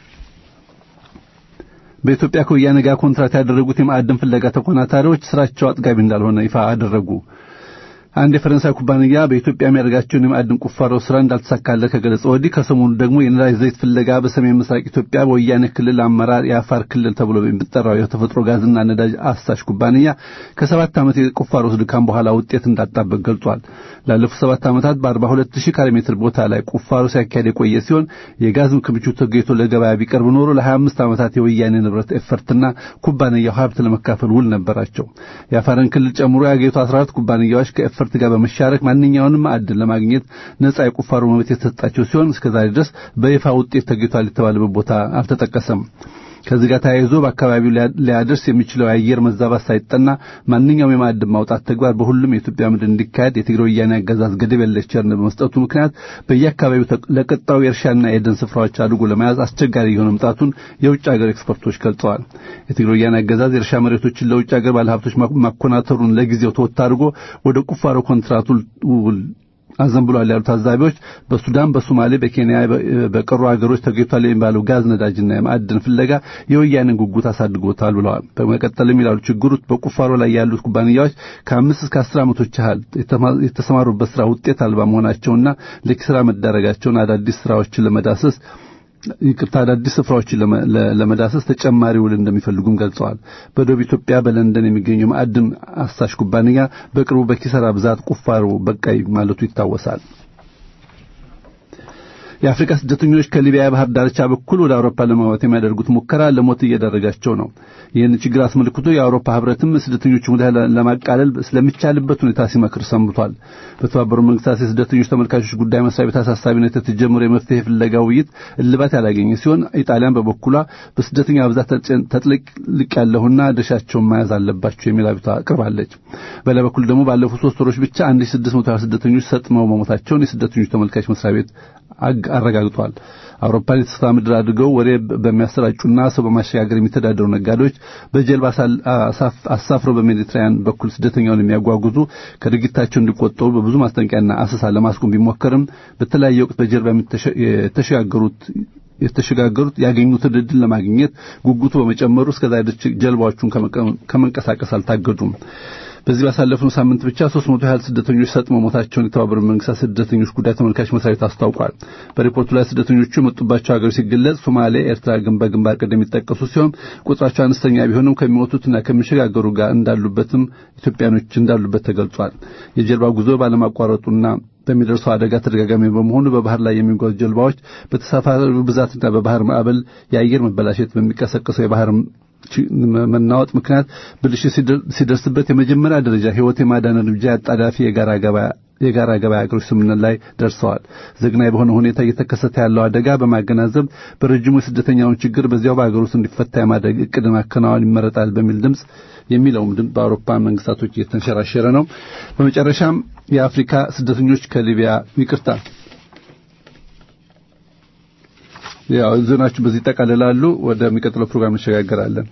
በኢትዮጵያ ከወያኔ ጋር ኮንትራት ያደረጉት የማዕድን ፍለጋ ተኮናታሪዎች ስራቸው አጥጋቢ እንዳልሆነ ይፋ አደረጉ። አንድ የፈረንሳይ ኩባንያ በኢትዮጵያ የሚያደርጋቸውን የማዕድን ቁፋሮ ስራ እንዳልተሳካለት ከገለጸ ወዲህ ከሰሞኑ ደግሞ የነዳጅ ዘይት ፍለጋ በሰሜን ምስራቅ ኢትዮጵያ በወያኔ ክልል አመራር የአፋር ክልል ተብሎ የሚጠራው የተፈጥሮ ጋዝና ነዳጅ አሳሽ ኩባንያ ከሰባት ዓመት የቁፋሮ ድካም በኋላ ውጤት እንዳጣበት ገልጿል። ላለፉት ሰባት ዓመታት በ42 ሺህ ካሬ ሜትር ቦታ ላይ ቁፋሮ ሲያካሄድ የቆየ ሲሆን የጋዝም ክምችት ተገኝቶ ለገበያ ቢቀርብ ኖሮ ለ25 ዓመታት የወያኔ ንብረት ኤፈርትና ኩባንያው ሀብት ለመካፈል ውል ነበራቸው። የአፋርን ክልል ጨምሮ የአገሪቱ 14 ኩባንያዎች ከኤፈርት ጋር በመሻረክ ማንኛውንም ማዕድን ለማግኘት ነጻ የቁፋሮ መብት የተሰጣቸው ሲሆን እስከዛሬ ድረስ በይፋ ውጤት ተገኝቷል የተባለበት ቦታ አልተጠቀሰም። ከዚህ ጋር ተያይዞ በአካባቢው ሊያደርስ የሚችለው የአየር መዛባት ሳይጠና ማንኛውም የማዕድን ማውጣት ተግባር በሁሉም የኢትዮጵያ ምድር እንዲካሄድ የትግራይ ወያኔ አገዛዝ ገደብ የለሽ ቸርነት በመስጠቱ ምክንያት በየአካባቢው ለቀጣዩ የእርሻና የደን ስፍራዎች አድርጎ ለመያዝ አስቸጋሪ የሆነ መምጣቱን የውጭ ሀገር ኤክስፐርቶች ገልጸዋል። የትግራይ ወያኔ አገዛዝ የእርሻ መሬቶችን ለውጭ ሀገር ባለሀብቶች ማኮናተሩን ለጊዜው ተወት አድርጎ ወደ ቁፋሮ ኮንትራቱ አዘንብሏል ያሉ ታዛቢዎች በሱዳን፣ በሶማሌ፣ በኬንያ በቀሩ ሀገሮች ተገኝቷል የሚባለው ጋዝ፣ ነዳጅና የማዕድን ፍለጋ የወያኔን ጉጉት አሳድጎታል ብለዋል። በመቀጠልም ይላሉ ችግሩ በቁፋሮ ላይ ያሉት ኩባንያዎች ከአምስት እስከ አስር ዓመቶች ያህል የተሰማሩበት ስራ ውጤት አልባ መሆናቸውና ለኪሳራ መዳረጋቸውን አዳዲስ ስራዎችን ለመዳሰስ ይቅርታ አዳዲስ ስፍራዎችን ለመዳሰስ ተጨማሪ ውል እንደሚፈልጉም ገልጸዋል። በደቡብ ኢትዮጵያ በለንደን የሚገኘው ማዕድን አሳሽ ኩባንያ በቅርቡ በኪሳራ ብዛት ቁፋሮ በቃይ ማለቱ ይታወሳል። የአፍሪካ ስደተኞች ከሊቢያ የባህር ዳርቻ በኩል ወደ አውሮፓ ለመግባት የሚያደርጉት ሙከራ ለሞት እየዳረጋቸው ነው። ይህን ችግር አስመልክቶ የአውሮፓ ህብረትም ስደተኞቹ ሁኔታ ለማቃለል ስለሚቻልበት ሁኔታ ሲመክር ሰንብቷል። በተባበሩት መንግስታት የስደተኞች ተመልካቾች ጉዳይ መስሪያ ቤት አሳሳቢነት የተጀመረው የመፍትሄ ፍለጋ ውይይት እልባት ያላገኘ ሲሆን ኢጣሊያን በበኩሏ በስደተኛ ብዛት ተጥልቅ ያለሁና ድርሻቸውን መያዝ አለባቸው የሚል አቤቱታ አቅርባለች። በሌላ በኩል ደግሞ ባለፉት ሶስት ወሮች ብቻ 1620 ስደተኞች ሰጥመው መሞታቸውን የስደተኞች ተመልካች መስሪያ ቤት አረጋግጧል። አውሮፓን የተስፋ ምድር አድርገው ወሬ በሚያሰራጩና ሰው በማሸጋገር የሚተዳደሩ ነጋዴዎች በጀልባ አሳፍረው በሜዲትራያን በኩል ስደተኛውን የሚያጓጉዙ ከድርጊታቸው እንዲቆጠቡ በብዙ ማስጠንቀቂያና አሰሳ ለማስቆም ቢሞከርም በተለያየ ወቅት በጀልባ የተሸጋገሩት የተሸጋገሩት ያገኙትን ዕድል ለማግኘት ጉጉቱ በመጨመሩ እስከዛ ጀልባዎቹን ከመንቀሳቀስ አልታገዱም። በዚህ ባሳለፍነው ሳምንት ብቻ 300 ያህል ስደተኞች ሰጥመው ሞታቸውን የተባበሩት መንግስታት ስደተኞች ጉዳይ ተመልካች መስሪያ ቤት አስታውቋል። በሪፖርቱ ላይ ስደተኞቹ የመጡባቸው ሀገሮች ሲገለጽ ሶማሌ፣ ኤርትራ ግን በግንባር ቀደም የሚጠቀሱ ሲሆን ቁጥራቸው አነስተኛ ቢሆንም ከሚሞቱትና ከሚሸጋገሩ ጋር እንዳሉበትም ኢትዮጵያኖች እንዳሉበት ተገልጿል። የጀልባ ጉዞ ባለማቋረጡና በሚደርሰው አደጋ ተደጋጋሚ በመሆኑ በባህር ላይ የሚጓዙ ጀልባዎች በተሳፋሪው ብዛትና በባህር ማዕበል የአየር መበላሸት በሚቀሰቀሰው የባህር መናወጥ ምክንያት ብልሽት ሲደርስበት የመጀመሪያ ደረጃ ሕይወት የማዳን እርምጃ አጣዳፊ የጋራ ገበያ የጋራ ገበያ ሀገሮች ስምምነት ላይ ደርሰዋል። ዘግናይ በሆነ ሁኔታ እየተከሰተ ያለው አደጋ በማገናዘብ በረጅሙ የስደተኛውን ችግር በዚያው በሀገር ውስጥ እንዲፈታ የማድረግ እቅድ ማከናወን ይመረጣል በሚል ድምፅ የሚለውም ድምፅ በአውሮፓ መንግስታቶች እየተንሸራሸረ ነው። በመጨረሻም የአፍሪካ ስደተኞች ከሊቢያ ይቅርታ ያው ዜናዎቹ በዚህ ይጠቃልላሉ። ወደሚቀጥለው ፕሮግራም እንሸጋገራለን።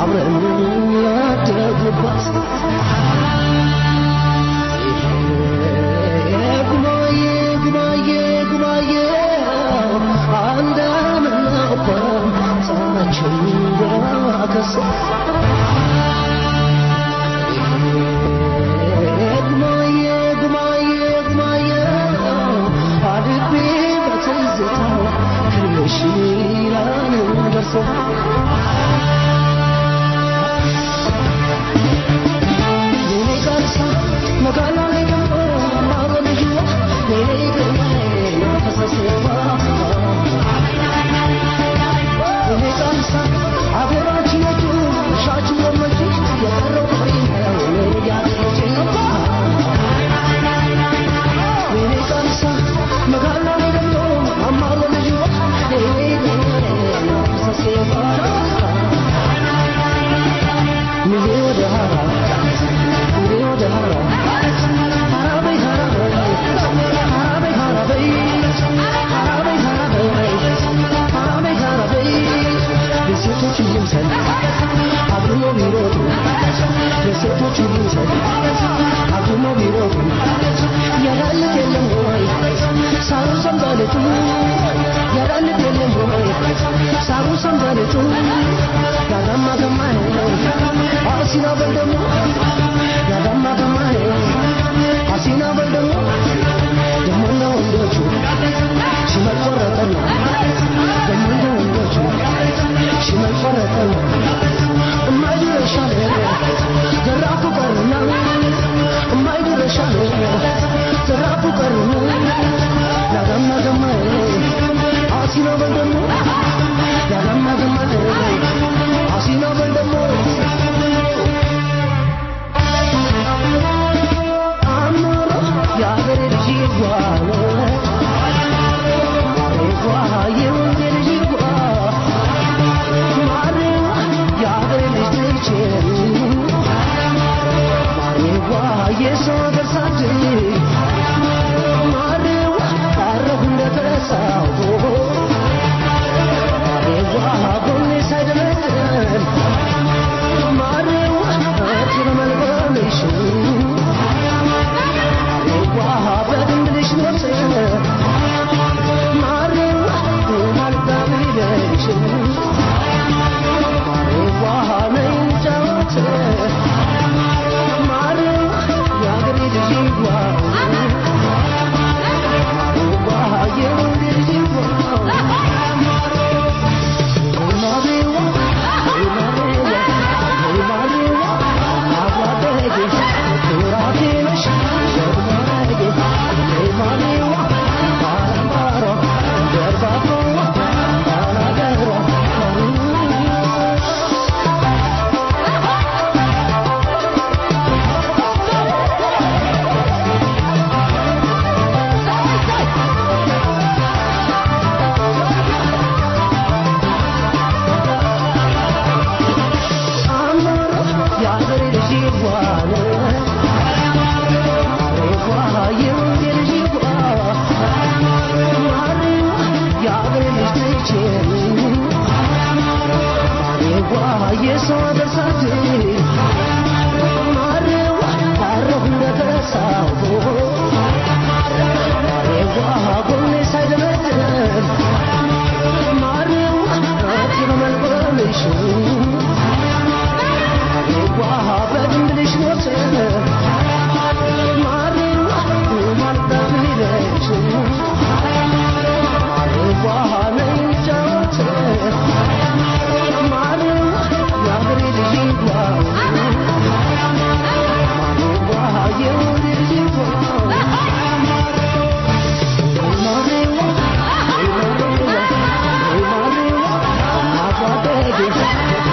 አብረን ያደጉባት ጉማዬ ጉማዬ ጉማዬ አንድ አመት ነበር ፀሐያችን ገራከሰ ጉማዬ ጉማዬ ጉማዬ አድቤ በትዝታ ክርሽ ይላል ደርሶ የኔ ቀርሳ መጋላ ላይ ደግሞ አማሮ ልጅ የኔ ግርማ ፈሰሴባ የኔ ቀርሳ አገራችን የቱ ሻችሁ ለመች የቀረው ቀሪ ነው ያለች የኔ ቀርሳ መጋላ ላይ ደግሞ አማሮ ልጅ የኔ ግርማ ፈሰሴባ ሚዜ ወደ ሀራ ሚዜ ወደ ሀራ ሀራበይ ሀራበይ ሀራበይ ሀራበይ ሀራበይ ሀራበይ ሀራበይ ሀራበይ የሴቶች ልምሰል አብሮ ቢሮጡ የሴቶች ልምሰል አብሮ ቢሮጡ ያላለት የለም ወይ ሳሩ ሰንበሌጡ ያላለት የለም ወይ ሳሩ ሰንበሌጡ ያጋማ ገማዬ አሲና በል ደግሞ ያጋማ ገማዬ አሲና በል ደግሞ ደግሞ እንደ ወንዶቹ ሽመል ቆረጠና ደግሞ እንደ ወንዶቹ ሽመል ቆረጠና እማይድረሻለ ዘራፉ ቀርና እማይድረሻለ ዘራፉ ቀርና ያጋማ ገማዬ አሲና በል ደግሞ ያጋማ ገማዬ አሲና በል ደግሞ አማሮ የአገሬ ልጅ ይጓለ ይጓ የወንዜ ልጅ ይጓ ማሬዋ የአገሬ ልጅ ልጅ ማሬዋ የሰው አገር ሳድ ማሬዋ ቀረሁ እንደተረሳሁ ማሬዋ ጎኔ ሳይደለድል ማሬዋ እጅን መልበልሽ ማሬዋ በድንብልሽ ኖት ማሬዋ ማልዳሚለሽ ማሬዋ ነይ ጫወት ማሬዋ የአገሬ ልጅ ይግባ ማሬዋ የወንድ ልጅ ይግባ አማሮ የአገሬ ልጅ ይግባል ማሬዋ የወንዜ ልጅ ይግባ ማሬዋ የአገሬ ልጅ ልጅ ማሬዋ የሰው አገር ሳት ማሬዋ ቀረሁ እንደተረሳሁ ማሬዋ ጎኔ ሳይደለድል ማሬዋ እጅን መልበልሽ ማሬዋ በድንብልሽ ሞት ማሬዋ ማልዳሚለሽ ማሬዋ ነይ ጫወት ማሬዋ የአገሬ ልጅ ይግባ ማሬዋ የወንድ ልጅ ይግባ ማሬዋ ማሬዋ ማሬዋ አባቴ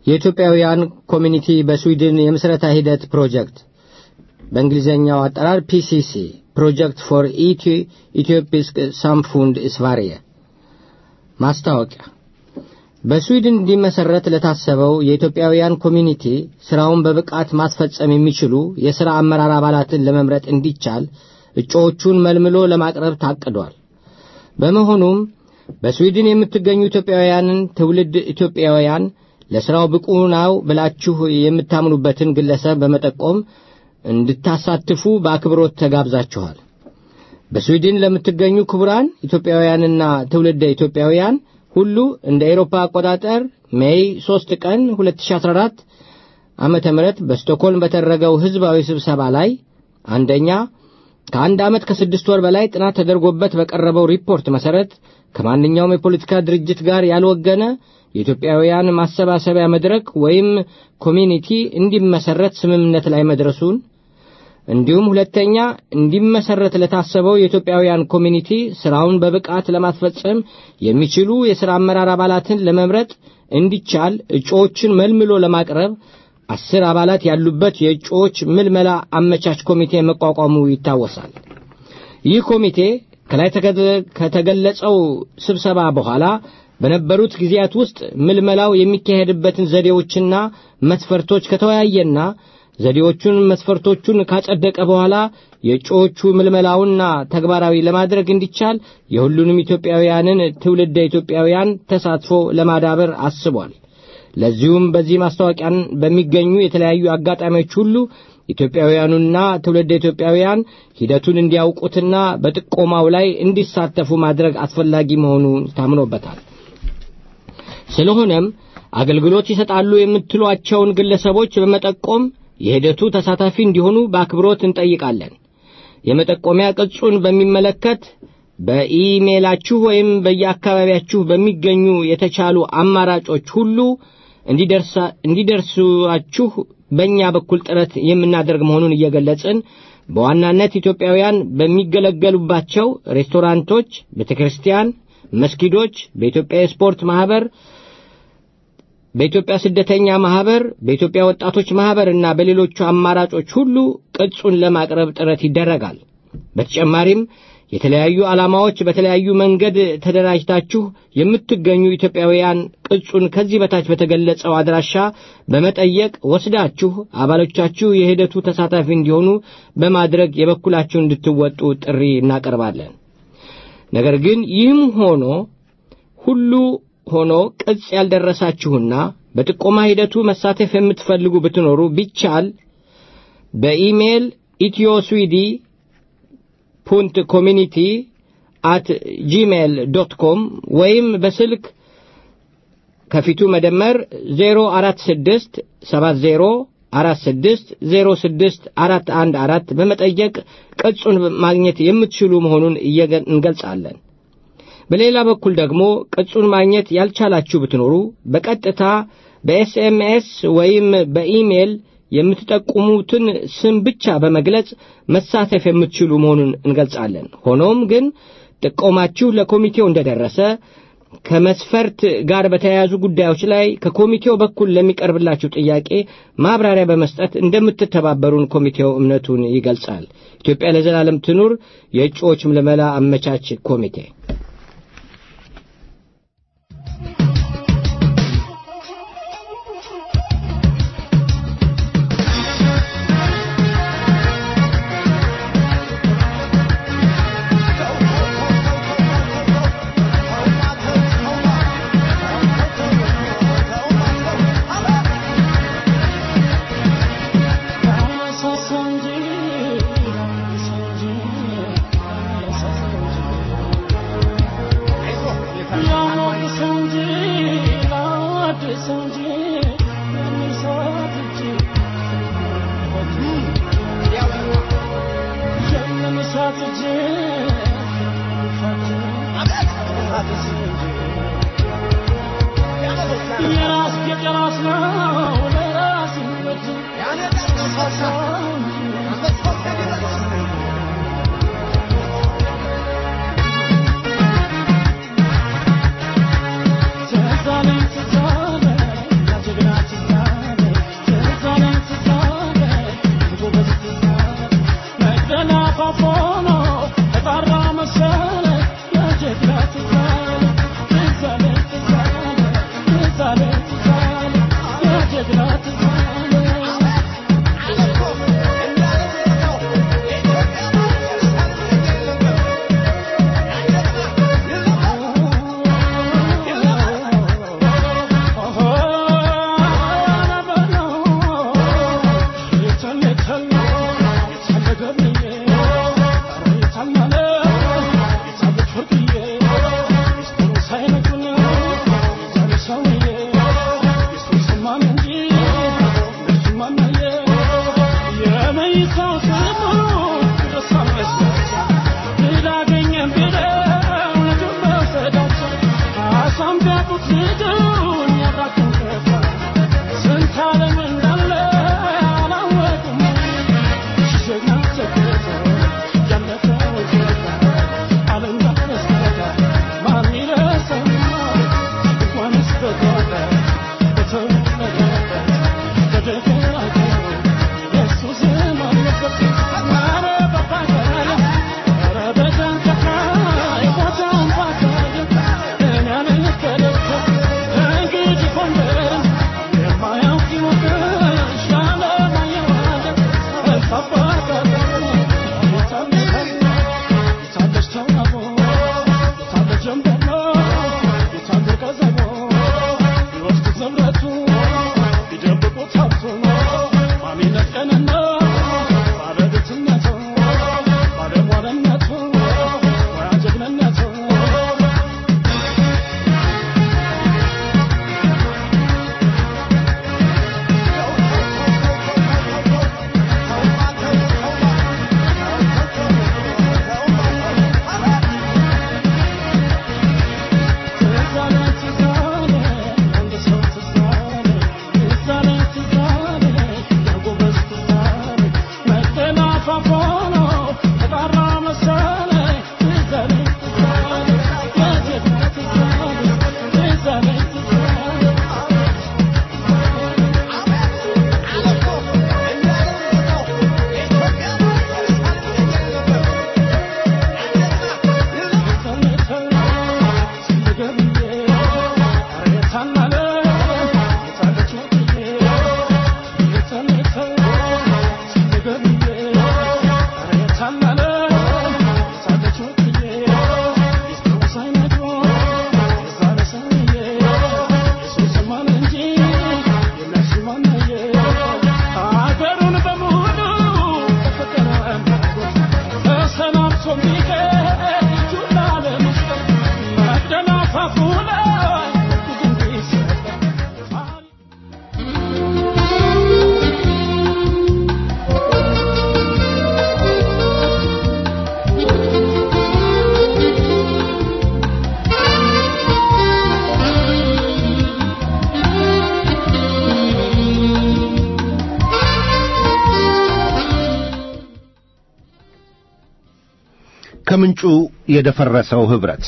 የኢትዮጵያውያን ኮሚኒቲ በስዊድን የምስረታ ሂደት ፕሮጀክት በእንግሊዝኛው አጠራር ፒሲሲ ፕሮጀክት ፎር ኢትዮፒስክ ሳምፉንድ ስቫሪየ ማስታወቂያ በስዊድን እንዲመሰረት ለታሰበው የኢትዮጵያውያን ኮሚኒቲ ስራውን በብቃት ማስፈጸም የሚችሉ የሥራ አመራር አባላትን ለመምረጥ እንዲቻል እጩዎቹን መልምሎ ለማቅረብ ታቅዷል። በመሆኑም በስዊድን የምትገኙ ኢትዮጵያውያንን ትውልድ ኢትዮጵያውያን ለሥራው ብቁ ነው ብላችሁ የምታምኑበትን ግለሰብ በመጠቆም እንድታሳትፉ በአክብሮት ተጋብዛችኋል። በስዊድን ለምትገኙ ክቡራን ኢትዮጵያውያንና ትውልደ ኢትዮጵያውያን ሁሉ እንደ ኤሮፓ አቆጣጠር ሜይ 3 ቀን 2014 ዓመተ ምህረት በስቶክሆልም በተደረገው ሕዝባዊ ስብሰባ ላይ አንደኛ ከአንድ ዓመት ከስድስት ወር በላይ ጥናት ተደርጎበት በቀረበው ሪፖርት መሠረት ከማንኛውም የፖለቲካ ድርጅት ጋር ያልወገነ የኢትዮጵያውያን ማሰባሰቢያ መድረክ ወይም ኮሚኒቲ እንዲመሰረት ስምምነት ላይ መድረሱን እንዲሁም ሁለተኛ እንዲመሰረት ለታሰበው የኢትዮጵያውያን ኮሚኒቲ ስራውን በብቃት ለማስፈጸም የሚችሉ የሥራ አመራር አባላትን ለመምረጥ እንዲቻል እጩዎችን መልምሎ ለማቅረብ አስር አባላት ያሉበት የእጩዎች ምልመላ አመቻች ኮሚቴ መቋቋሙ ይታወሳል። ይህ ኮሚቴ ከላይ ከተገለጸው ስብሰባ በኋላ በነበሩት ጊዜያት ውስጥ ምልመላው የሚካሄድበትን ዘዴዎችና መስፈርቶች ከተወያየና ዘዴዎቹን መስፈርቶቹን ካጸደቀ በኋላ የእጩዎቹ ምልመላውና ተግባራዊ ለማድረግ እንዲቻል የሁሉንም ኢትዮጵያውያንን ትውልደ ኢትዮጵያውያን ተሳትፎ ለማዳበር አስቧል። ለዚሁም በዚህ ማስታወቂያን በሚገኙ የተለያዩ አጋጣሚዎች ሁሉ ኢትዮጵያውያኑና ትውልደ ኢትዮጵያውያን ሂደቱን እንዲያውቁትና በጥቆማው ላይ እንዲሳተፉ ማድረግ አስፈላጊ መሆኑን ታምኖበታል። ስለሆነም አገልግሎት ይሰጣሉ የምትሏቸውን ግለሰቦች በመጠቆም የሂደቱ ተሳታፊ እንዲሆኑ በአክብሮት እንጠይቃለን። የመጠቆሚያ ቅጹን በሚመለከት በኢሜላችሁ ወይም በየአካባቢያችሁ በሚገኙ የተቻሉ አማራጮች ሁሉ እንዲደርሷችሁ በእኛ በኩል ጥረት የምናደርግ መሆኑን እየገለጽን በዋናነት ኢትዮጵያውያን በሚገለገሉባቸው ሬስቶራንቶች፣ ቤተ ክርስቲያን፣ መስጊዶች፣ በኢትዮጵያ የስፖርት ማኅበር በኢትዮጵያ ስደተኛ ማህበር፣ በኢትዮጵያ ወጣቶች ማህበር እና በሌሎቹ አማራጮች ሁሉ ቅጹን ለማቅረብ ጥረት ይደረጋል። በተጨማሪም የተለያዩ ዓላማዎች በተለያዩ መንገድ ተደራጅታችሁ የምትገኙ ኢትዮጵያውያን ቅጹን ከዚህ በታች በተገለጸው አድራሻ በመጠየቅ ወስዳችሁ አባሎቻችሁ የሂደቱ ተሳታፊ እንዲሆኑ በማድረግ የበኩላችሁን እንድትወጡ ጥሪ እናቀርባለን። ነገር ግን ይህም ሆኖ ሁሉ ሆኖ ቅጽ ያልደረሳችሁና በጥቆማ ሂደቱ መሳተፍ የምትፈልጉ ብትኖሩ ቢቻል በኢሜል ኢትዮስዊዲ ፑንት ኮሚኒቲ አት ጂሜል ዶት ኮም ወይም በስልክ ከፊቱ መደመር 046 70 46 06 414 በመጠየቅ ቅጹን ማግኘት የምትችሉ መሆኑን እንገልጻለን። በሌላ በኩል ደግሞ ቅጹን ማግኘት ያልቻላችሁ ብትኖሩ በቀጥታ በኤስኤምኤስ ወይም በኢሜል የምትጠቁሙትን ስም ብቻ በመግለጽ መሳተፍ የምትችሉ መሆኑን እንገልጻለን። ሆኖም ግን ጥቆማችሁ ለኮሚቴው እንደደረሰ ከመስፈርት ጋር በተያያዙ ጉዳዮች ላይ ከኮሚቴው በኩል ለሚቀርብላችሁ ጥያቄ ማብራሪያ በመስጠት እንደምትተባበሩን ኮሚቴው እምነቱን ይገልጻል። ኢትዮጵያ ለዘላለም ትኑር! የእጩዎች ምልመላ አመቻች ኮሚቴ Thank you. ከምንጩ የደፈረሰው ኅብረት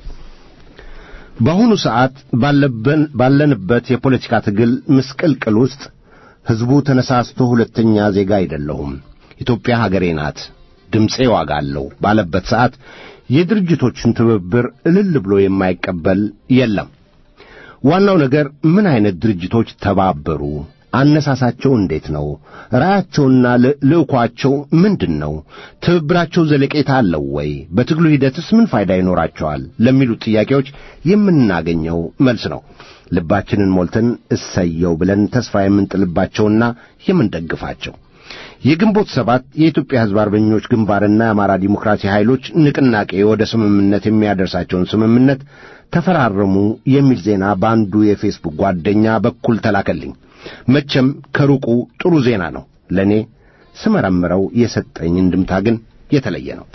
በአሁኑ ሰዓት ባለበን ባለንበት የፖለቲካ ትግል ምስቅልቅል ውስጥ ሕዝቡ ተነሳስቶ ሁለተኛ ዜጋ አይደለሁም፣ ኢትዮጵያ ሀገሬ ናት፣ ድምፄ ዋጋ አለው ባለበት ሰዓት የድርጅቶችን ትብብር እልል ብሎ የማይቀበል የለም። ዋናው ነገር ምን አይነት ድርጅቶች ተባበሩ? አነሳሳቸው እንዴት ነው? ራያቸውና ልዕኳቸው ምንድን ነው? ትብብራቸው ዘለቄታ አለው ወይ? በትግሉ ሂደትስ ምን ፋይዳ ይኖራቸዋል? ለሚሉት ጥያቄዎች የምናገኘው መልስ ነው። ልባችንን ሞልተን እሰየው ብለን ተስፋ የምንጥልባቸውና የምንደግፋቸው የግንቦት ሰባት የኢትዮጵያ ሕዝብ አርበኞች ግንባርና የአማራ ዲሞክራሲ ኃይሎች ንቅናቄ ወደ ስምምነት የሚያደርሳቸውን ስምምነት ተፈራረሙ የሚል ዜና በአንዱ የፌስቡክ ጓደኛ በኩል ተላከልኝ። መቼም ከሩቁ ጥሩ ዜና ነው። ለእኔ ስመረምረው የሰጠኝ እንድምታ ግን የተለየ ነው።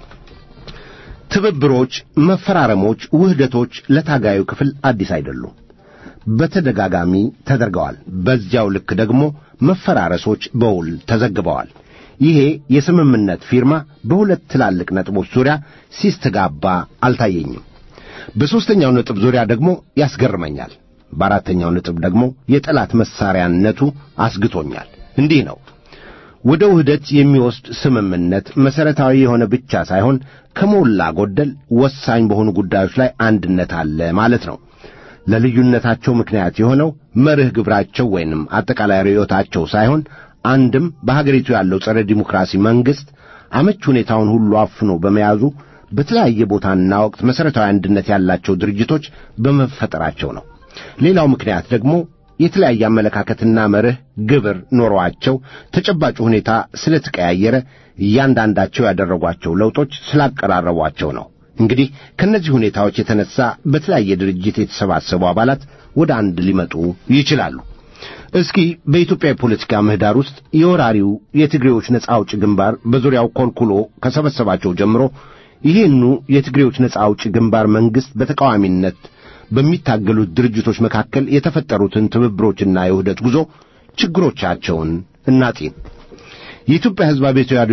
ትብብሮች፣ መፈራረሞች፣ ውህደቶች ለታጋዩ ክፍል አዲስ አይደሉም። በተደጋጋሚ ተደርገዋል። በዚያው ልክ ደግሞ መፈራረሶች በውል ተዘግበዋል። ይሄ የስምምነት ፊርማ በሁለት ትላልቅ ነጥቦች ዙሪያ ሲስተጋባ አልታየኝም። በሦስተኛው ነጥብ ዙሪያ ደግሞ ያስገርመኛል። በአራተኛው ነጥብ ደግሞ የጠላት መሳሪያነቱ አስግቶኛል። እንዲህ ነው። ወደ ውህደት የሚወስድ ስምምነት መሠረታዊ የሆነ ብቻ ሳይሆን ከሞላ ጎደል ወሳኝ በሆኑ ጉዳዮች ላይ አንድነት አለ ማለት ነው። ለልዩነታቸው ምክንያት የሆነው መርህ ግብራቸው ወይንም አጠቃላይ ርዕዮታቸው ሳይሆን አንድም በሀገሪቱ ያለው ጸረ ዲሞክራሲ መንግሥት አመች ሁኔታውን ሁሉ አፍኖ በመያዙ በተለያየ ቦታና ወቅት መሠረታዊ አንድነት ያላቸው ድርጅቶች በመፈጠራቸው ነው። ሌላው ምክንያት ደግሞ የተለያየ አመለካከትና መርህ ግብር ኖሯቸው ተጨባጭ ሁኔታ ስለተቀያየረ እያንዳንዳቸው ያደረጓቸው ለውጦች ስላቀራረቧቸው ነው። እንግዲህ ከእነዚህ ሁኔታዎች የተነሳ በተለያየ ድርጅት የተሰባሰቡ አባላት ወደ አንድ ሊመጡ ይችላሉ። እስኪ በኢትዮጵያ የፖለቲካ ምህዳር ውስጥ የወራሪው የትግሬዎች ነጻ አውጪ ግንባር በዙሪያው ኮልኩሎ ከሰበሰባቸው ጀምሮ ይህኑ የትግሬዎች ነጻ አውጪ ግንባር መንግሥት በተቃዋሚነት በሚታገሉት ድርጅቶች መካከል የተፈጠሩትን ትብብሮችና የውህደት ጉዞ ችግሮቻቸውን እናጢን። የኢትዮጵያ ሕዝብ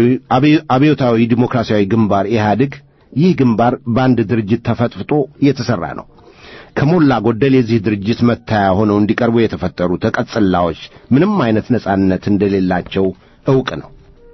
አብዮታዊ ዲሞክራሲያዊ ግንባር ኢህአዴግ ይህ ግንባር በአንድ ድርጅት ተፈጥፍጦ የተሠራ ነው። ከሞላ ጎደል የዚህ ድርጅት መታያ ሆነው እንዲቀርቡ የተፈጠሩ ተቀጽላዎች ምንም አይነት ነጻነት እንደሌላቸው ዕውቅ ነው።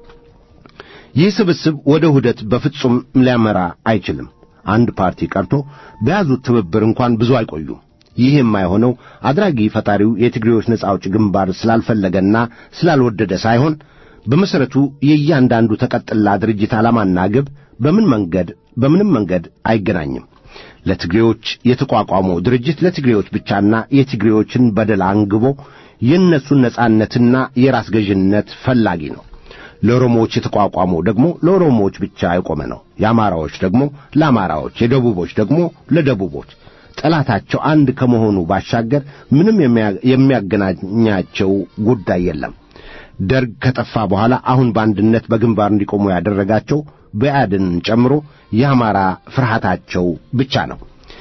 ይህ ስብስብ ወደ ውህደት በፍጹም ሊያመራ አይችልም። አንድ ፓርቲ ቀርቶ በያዙት ትብብር እንኳን ብዙ አይቆዩም። ይህ የማይሆነው አድራጊ ፈጣሪው የትግሬዎች ነጻ አውጪ ግንባር ስላልፈለገና ስላልወደደ ሳይሆን በመሠረቱ የእያንዳንዱ ተቀጥላ ድርጅት ዓላማና ግብ በምን መንገድ በምንም መንገድ አይገናኝም። ለትግሬዎች የተቋቋመው ድርጅት ለትግሬዎች ብቻና የትግሬዎችን በደል አንግቦ የእነሱን ነጻነትና የራስ ገዥነት ፈላጊ ነው። ለኦሮሞዎች የተቋቋመው ደግሞ ለኦሮሞዎች ብቻ የቆመ ነው። የአማራዎች ደግሞ ለአማራዎች፣ የደቡቦች ደግሞ ለደቡቦች። ጠላታቸው አንድ ከመሆኑ ባሻገር ምንም የሚያገናኛቸው ጉዳይ የለም። ደርግ ከጠፋ በኋላ አሁን በአንድነት በግንባር እንዲቆሙ ያደረጋቸው ብአዴንን ጨምሮ የአማራ ፍርሃታቸው ብቻ ነው።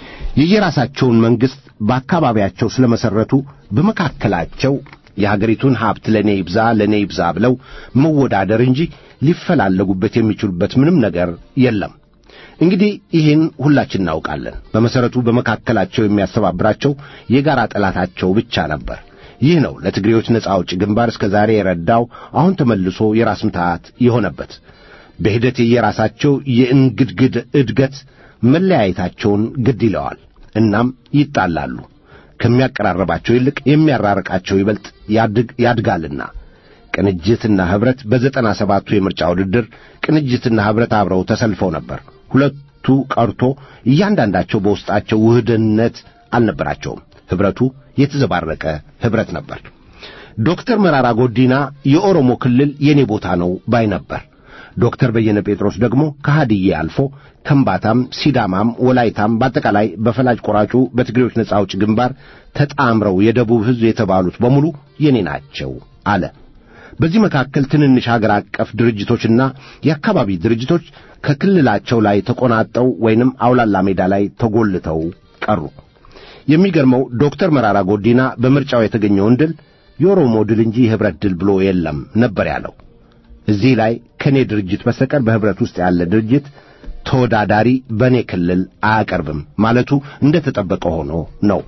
የየራሳቸውን መንግሥት በአካባቢያቸው ስለመሠረቱ በመካከላቸው የሀገሪቱን ሀብት ለእኔ ይብዛ ለእኔ ይብዛ ብለው መወዳደር እንጂ ሊፈላለጉበት የሚችሉበት ምንም ነገር የለም። እንግዲህ ይህን ሁላችን እናውቃለን። በመሠረቱ በመካከላቸው የሚያስተባብራቸው የጋራ ጠላታቸው ብቻ ነበር። ይህ ነው ለትግሬዎች ነጻ አውጪ ግንባር እስከ ዛሬ የረዳው አሁን ተመልሶ የራስ ምታት የሆነበት። በሂደት የየራሳቸው የእንግድግድ እድገት መለያየታቸውን ግድ ይለዋል። እናም ይጣላሉ። ከሚያቀራረባቸው ይልቅ የሚያራርቃቸው ይበልጥ ያድጋልና ቅንጅትና ኅብረት በዘጠና ሰባቱ የምርጫ ውድድር ቅንጅትና ኅብረት አብረው ተሰልፈው ነበር። ሁለቱ ቀርቶ እያንዳንዳቸው በውስጣቸው ውህድነት አልነበራቸውም። ኅብረቱ የተዘባረቀ ኅብረት ነበር። ዶክተር መራራ ጎዲና የኦሮሞ ክልል የኔ ቦታ ነው ባይ ነበር። ዶክተር በየነ ጴጥሮስ ደግሞ ከሃድዬ አልፎ ከምባታም፣ ሲዳማም፣ ወላይታም በአጠቃላይ በፈላጭ ቆራጩ በትግሬዎች ነጻ አውጪ ግንባር ተጣምረው የደቡብ ሕዝብ የተባሉት በሙሉ የኔ ናቸው አለ። በዚህ መካከል ትንንሽ ሀገር አቀፍ ድርጅቶችና የአካባቢ ድርጅቶች ከክልላቸው ላይ ተቆናጠው ወይንም አውላላ ሜዳ ላይ ተጎልተው ቀሩ። የሚገርመው ዶክተር መራራ ጎዲና በምርጫው የተገኘውን ድል የኦሮሞ ድል እንጂ የኅብረት ድል ብሎ የለም ነበር ያለው። እዚህ ላይ ከእኔ ድርጅት በስተቀር በኅብረት ውስጥ ያለ ድርጅት ተወዳዳሪ በእኔ ክልል አያቀርብም ማለቱ እንደ ተጠበቀ ሆኖ ነው።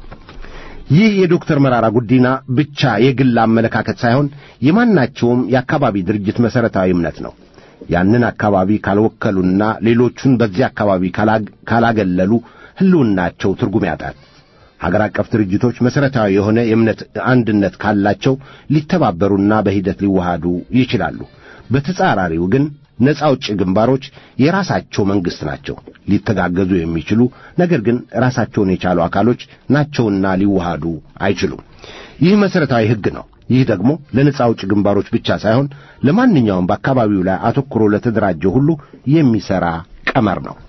ይህ የዶክተር መራራ ጉዲና ብቻ የግል አመለካከት ሳይሆን የማናቸውም የአካባቢ ድርጅት መሠረታዊ እምነት ነው። ያንን አካባቢ ካልወከሉና ሌሎቹን በዚህ አካባቢ ካላገለሉ ሕልውናቸው ትርጉም ያጣል። ሀገር አቀፍ ድርጅቶች መሠረታዊ የሆነ የእምነት አንድነት ካላቸው ሊተባበሩና በሂደት ሊዋሃዱ ይችላሉ። በተጻራሪው ግን ነጻ አውጪ ግንባሮች የራሳቸው መንግሥት ናቸው። ሊተጋገዙ የሚችሉ ነገር ግን ራሳቸውን የቻሉ አካሎች ናቸውና ሊዋሃዱ አይችሉም። ይህ መሠረታዊ ሕግ ነው። ይህ ደግሞ ለነጻ አውጪ ግንባሮች ብቻ ሳይሆን ለማንኛውም በአካባቢው ላይ አተኩሮ ለተደራጀው ሁሉ የሚሠራ ቀመር ነው።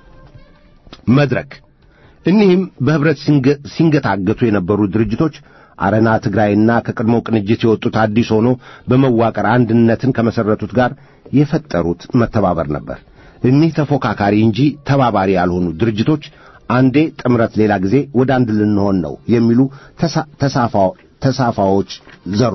መድረክ እኒህም በኅብረት ሲንገታገቱ የነበሩ ድርጅቶች አረና ትግራይና ከቀድሞው ቅንጅት የወጡት አዲስ ሆኖ በመዋቀር አንድነትን ከመሠረቱት ጋር የፈጠሩት መተባበር ነበር። እኒህ ተፎካካሪ እንጂ ተባባሪ ያልሆኑ ድርጅቶች አንዴ ጥምረት፣ ሌላ ጊዜ ወደ አንድ ልንሆን ነው የሚሉ ተሳፋዎች ዘሩ።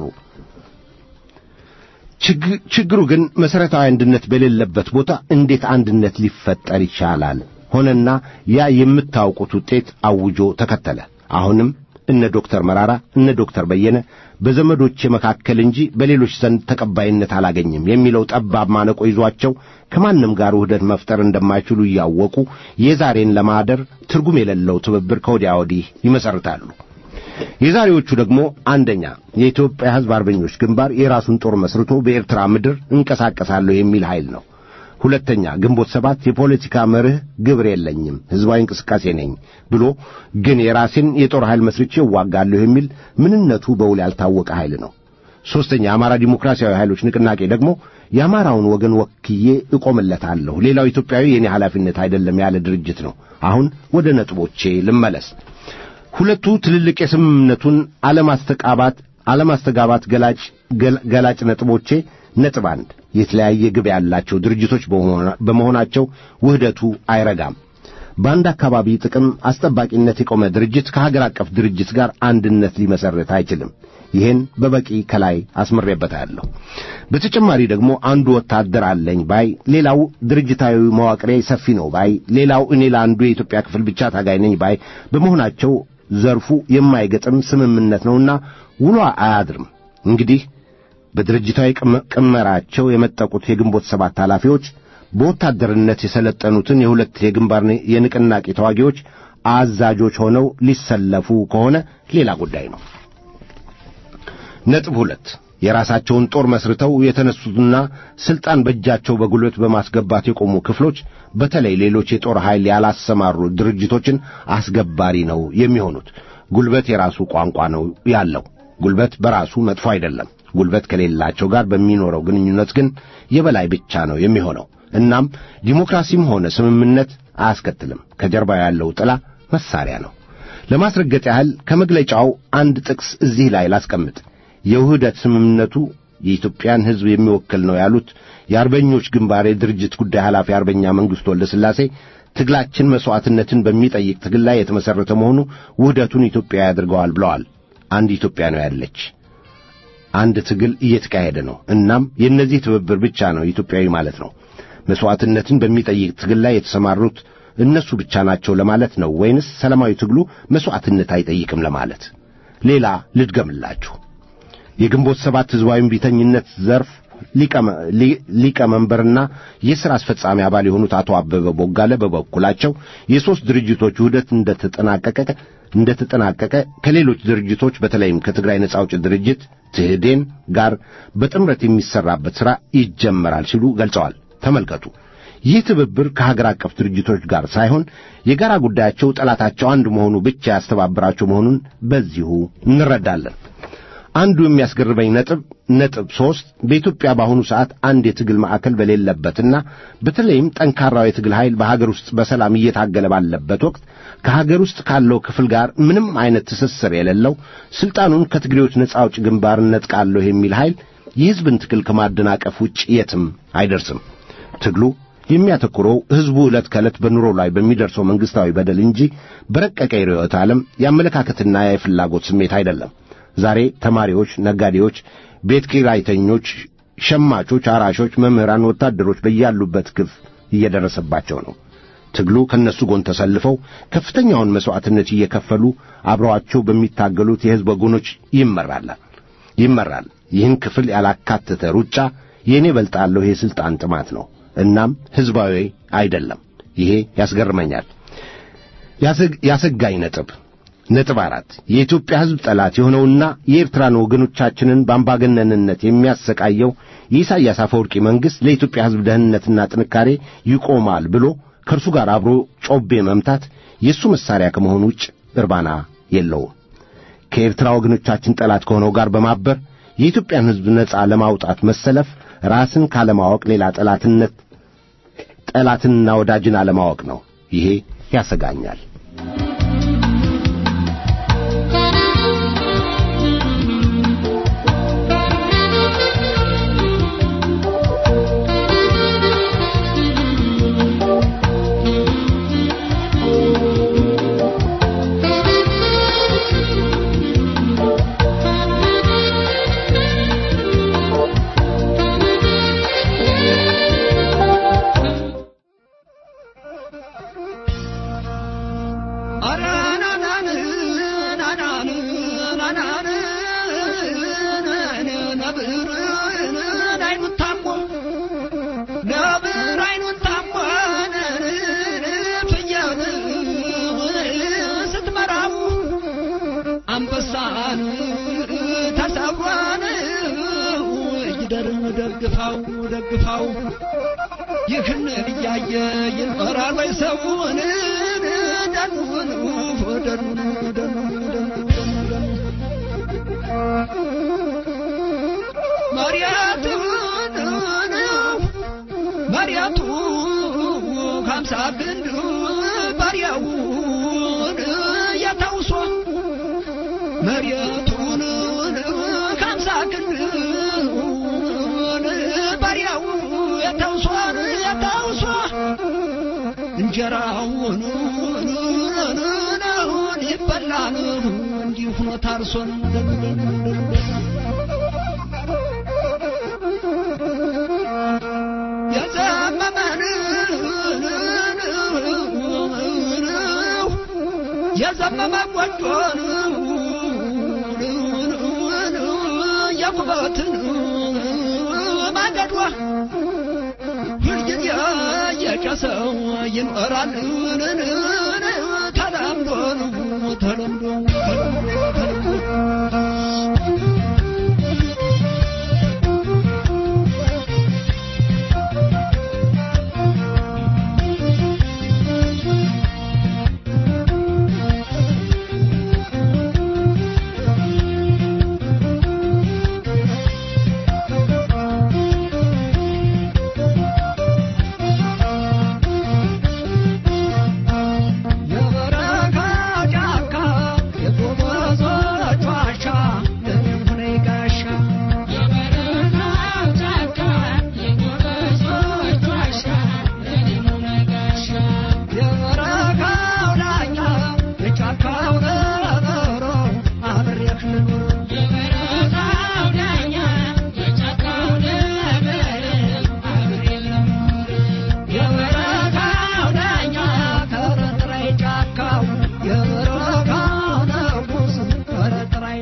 ችግሩ ግን መሠረታዊ አንድነት በሌለበት ቦታ እንዴት አንድነት ሊፈጠር ይቻላል? ሆነና ያ የምታውቁት ውጤት አውጆ ተከተለ። አሁንም እነ ዶክተር መራራ እነ ዶክተር በየነ በዘመዶቼ መካከል እንጂ በሌሎች ዘንድ ተቀባይነት አላገኝም የሚለው ጠባብ ማነቆ ይዟቸው ከማንም ጋር ውህደት መፍጠር እንደማይችሉ እያወቁ የዛሬን ለማደር ትርጉም የሌለው ትብብር ከወዲያ ወዲህ ይመሰርታሉ። የዛሬዎቹ ደግሞ አንደኛ የኢትዮጵያ ሕዝብ አርበኞች ግንባር የራሱን ጦር መስርቶ በኤርትራ ምድር እንቀሳቀሳለሁ የሚል ኃይል ነው። ሁለተኛ ግንቦት ሰባት የፖለቲካ መርህ ግብር የለኝም ሕዝባዊ እንቅስቃሴ ነኝ ብሎ ግን የራሴን የጦር ኃይል መስርቼ እዋጋለሁ የሚል ምንነቱ በውል ያልታወቀ ኃይል ነው። ሦስተኛ የአማራ ዲሞክራሲያዊ ኃይሎች ንቅናቄ ደግሞ የአማራውን ወገን ወክዬ እቆምለታለሁ፣ ሌላው ኢትዮጵያዊ የኔ ኃላፊነት አይደለም ያለ ድርጅት ነው። አሁን ወደ ነጥቦቼ ልመለስ። ሁለቱ ትልልቅ የስምምነቱን አለማስተቃባት አለማስተጋባት ገላጭ ገላጭ ነጥቦቼ ነጥብ አንድ የተለያየ ግብ ያላቸው ድርጅቶች በመሆናቸው ውህደቱ አይረጋም። በአንድ አካባቢ ጥቅም አስጠባቂነት የቆመ ድርጅት ከሀገር አቀፍ ድርጅት ጋር አንድነት ሊመሰርት አይችልም። ይህን በበቂ ከላይ አስምሬበታለሁ። በተጨማሪ ደግሞ አንዱ ወታደር አለኝ ባይ፣ ሌላው ድርጅታዊ መዋቅሬ ሰፊ ነው ባይ፣ ሌላው እኔ ለአንዱ የኢትዮጵያ ክፍል ብቻ ታጋይ ነኝ ባይ በመሆናቸው ዘርፉ የማይገጥም ስምምነት ነውና ውሎ አያድርም። እንግዲህ በድርጅታዊ ቅመራቸው የመጠቁት የግንቦት ሰባት ኃላፊዎች በወታደርነት የሰለጠኑትን የሁለት የግንባር የንቅናቄ ተዋጊዎች አዛዦች ሆነው ሊሰለፉ ከሆነ ሌላ ጉዳይ ነው። ነጥብ ሁለት የራሳቸውን ጦር መስርተው የተነሱትና ስልጣን በእጃቸው በጉልበት በማስገባት የቆሙ ክፍሎች በተለይ ሌሎች የጦር ኃይል ያላሰማሩ ድርጅቶችን አስገባሪ ነው የሚሆኑት። ጉልበት የራሱ ቋንቋ ነው ያለው። ጉልበት በራሱ መጥፎ አይደለም። ጉልበት ከሌላቸው ጋር በሚኖረው ግንኙነት ግን የበላይ ብቻ ነው የሚሆነው። እናም ዲሞክራሲም ሆነ ስምምነት አያስከትልም። ከጀርባው ያለው ጥላ መሳሪያ ነው። ለማስረገጥ ያህል ከመግለጫው አንድ ጥቅስ እዚህ ላይ ላስቀምጥ። የውህደት ስምምነቱ የኢትዮጵያን ሕዝብ የሚወክል ነው ያሉት የአርበኞች ግንባር የድርጅት ጉዳይ ኃላፊ አርበኛ መንግሥቱ ወልደ ሥላሴ ትግላችን መሥዋዕትነትን በሚጠይቅ ትግል ላይ የተመሠረተ መሆኑ ውህደቱን ኢትዮጵያ ያደርገዋል ብለዋል። አንድ ኢትዮጵያ ነው ያለች፣ አንድ ትግል እየተካሄደ ነው። እናም የእነዚህ ትብብር ብቻ ነው ኢትዮጵያዊ ማለት ነው። መሥዋዕትነትን በሚጠይቅ ትግል ላይ የተሰማሩት እነሱ ብቻ ናቸው ለማለት ነው ወይንስ ሰላማዊ ትግሉ መሥዋዕትነት አይጠይቅም ለማለት? ሌላ ልድገምላችሁ። የግንቦት ሰባት ሕዝባዊ ቢተኝነት ዘርፍ ሊቀመንበርና የሥራ አስፈጻሚ አባል የሆኑት አቶ አበበ ቦጋለ በበኩላቸው የሦስት ድርጅቶች ውህደት እንደተጠናቀቀ እንደተጠናቀቀ ከሌሎች ድርጅቶች በተለይም ከትግራይ ነጻ አውጪ ድርጅት ትህዴን ጋር በጥምረት የሚሰራበት ሥራ ይጀመራል ሲሉ ገልጸዋል። ተመልከቱ። ይህ ትብብር ከሀገር አቀፍ ድርጅቶች ጋር ሳይሆን የጋራ ጉዳያቸው ጠላታቸው አንድ መሆኑ ብቻ ያስተባብራቸው መሆኑን በዚሁ እንረዳለን። አንዱ የሚያስገርመኝ ነጥብ ነጥብ ሦስት በኢትዮጵያ በአሁኑ ሰዓት አንድ የትግል ማዕከል በሌለበትና በተለይም ጠንካራው የትግል ኃይል በሀገር ውስጥ በሰላም እየታገለ ባለበት ወቅት ከሀገር ውስጥ ካለው ክፍል ጋር ምንም አይነት ትስስር የሌለው ስልጣኑን ከትግሬዎች ነጻ አውጭ ግንባር ነጥቃለሁ የሚል ኃይል የሕዝብን ትግል ከማደናቀፍ ውጭ የትም አይደርስም። ትግሉ የሚያተኩረው ሕዝቡ ዕለት ከዕለት በኑሮ ላይ በሚደርሰው መንግሥታዊ በደል እንጂ በረቀቀ የርዕዮተ ዓለም የአመለካከትና የፍላጎት ስሜት አይደለም። ዛሬ ተማሪዎች፣ ነጋዴዎች፣ ቤት ኪራይተኞች፣ ሸማቾች፣ አራሾች፣ መምህራን፣ ወታደሮች በያሉበት ግፍ እየደረሰባቸው ነው። ትግሉ ከእነሱ ጎን ተሰልፈው ከፍተኛውን መሥዋዕትነት እየከፈሉ አብረዋቸው በሚታገሉት የሕዝብ ወገኖች ይመራል ይመራል። ይህን ክፍል ያላካተተ ሩጫ የእኔ በልጣለሁ የሥልጣን ጥማት ነው። እናም ሕዝባዊ አይደለም። ይሄ ያስገርመኛል። ያሰጋኝ ነጥብ ነጥብ አራት የኢትዮጵያ ሕዝብ ጠላት የሆነውና የኤርትራን ወገኖቻችንን በአምባገነንነት የሚያሰቃየው የኢሳያስ አፈወርቂ መንግሥት ለኢትዮጵያ ሕዝብ ደህንነትና ጥንካሬ ይቆማል ብሎ ከእርሱ ጋር አብሮ ጮቤ መምታት የእሱ መሣሪያ ከመሆኑ ውጭ እርባና የለውም። ከኤርትራ ወገኖቻችን ጠላት ከሆነው ጋር በማበር የኢትዮጵያን ሕዝብ ነጻ ለማውጣት መሰለፍ ራስን ካለማወቅ ሌላ ጠላትነት ጠላትንና ወዳጅን አለማወቅ ነው። ይሄ ያሰጋኛል። ይደር ደግፋው ደግፋው ይህን እያየ ይኖራል ወይ ሰውን ደኑን ደኑን ደኑን ደኑን መሪያቱን መሪያቱ ከምሳ ግንድ ባሪያውን ያታውሶ መሬቱን ከምሳ ግንድ ባሪያው ያታውሶ ያታውሶ እንጀራውን ይበላል እንዲሁ ሆኖ ታርሶን የዘመመን የዘመመ ጎጆን የኩበትን ማገዷ ሁልጊዜ የጨሰው ይኖራል ተለምዶ ተለምዶ የበረካ ጫካ የጎበዞች ዋሻ ለምን ሆነ ጋሻ የበረካው ዳኛ የጫካው ነብሮ አብሬህ ልኑር የበረካው ዳኛ ከረጥራይ ጫካው የበረካው ንጉስ ከረጥራይ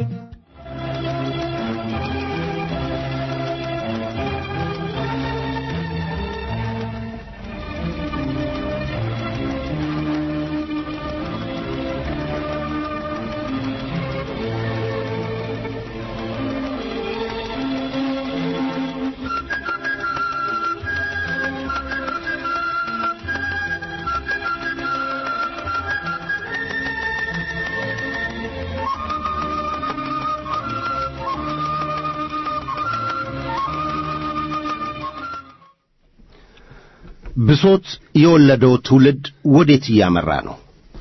ብሶት የወለደው ትውልድ ወዴት እያመራ ነው?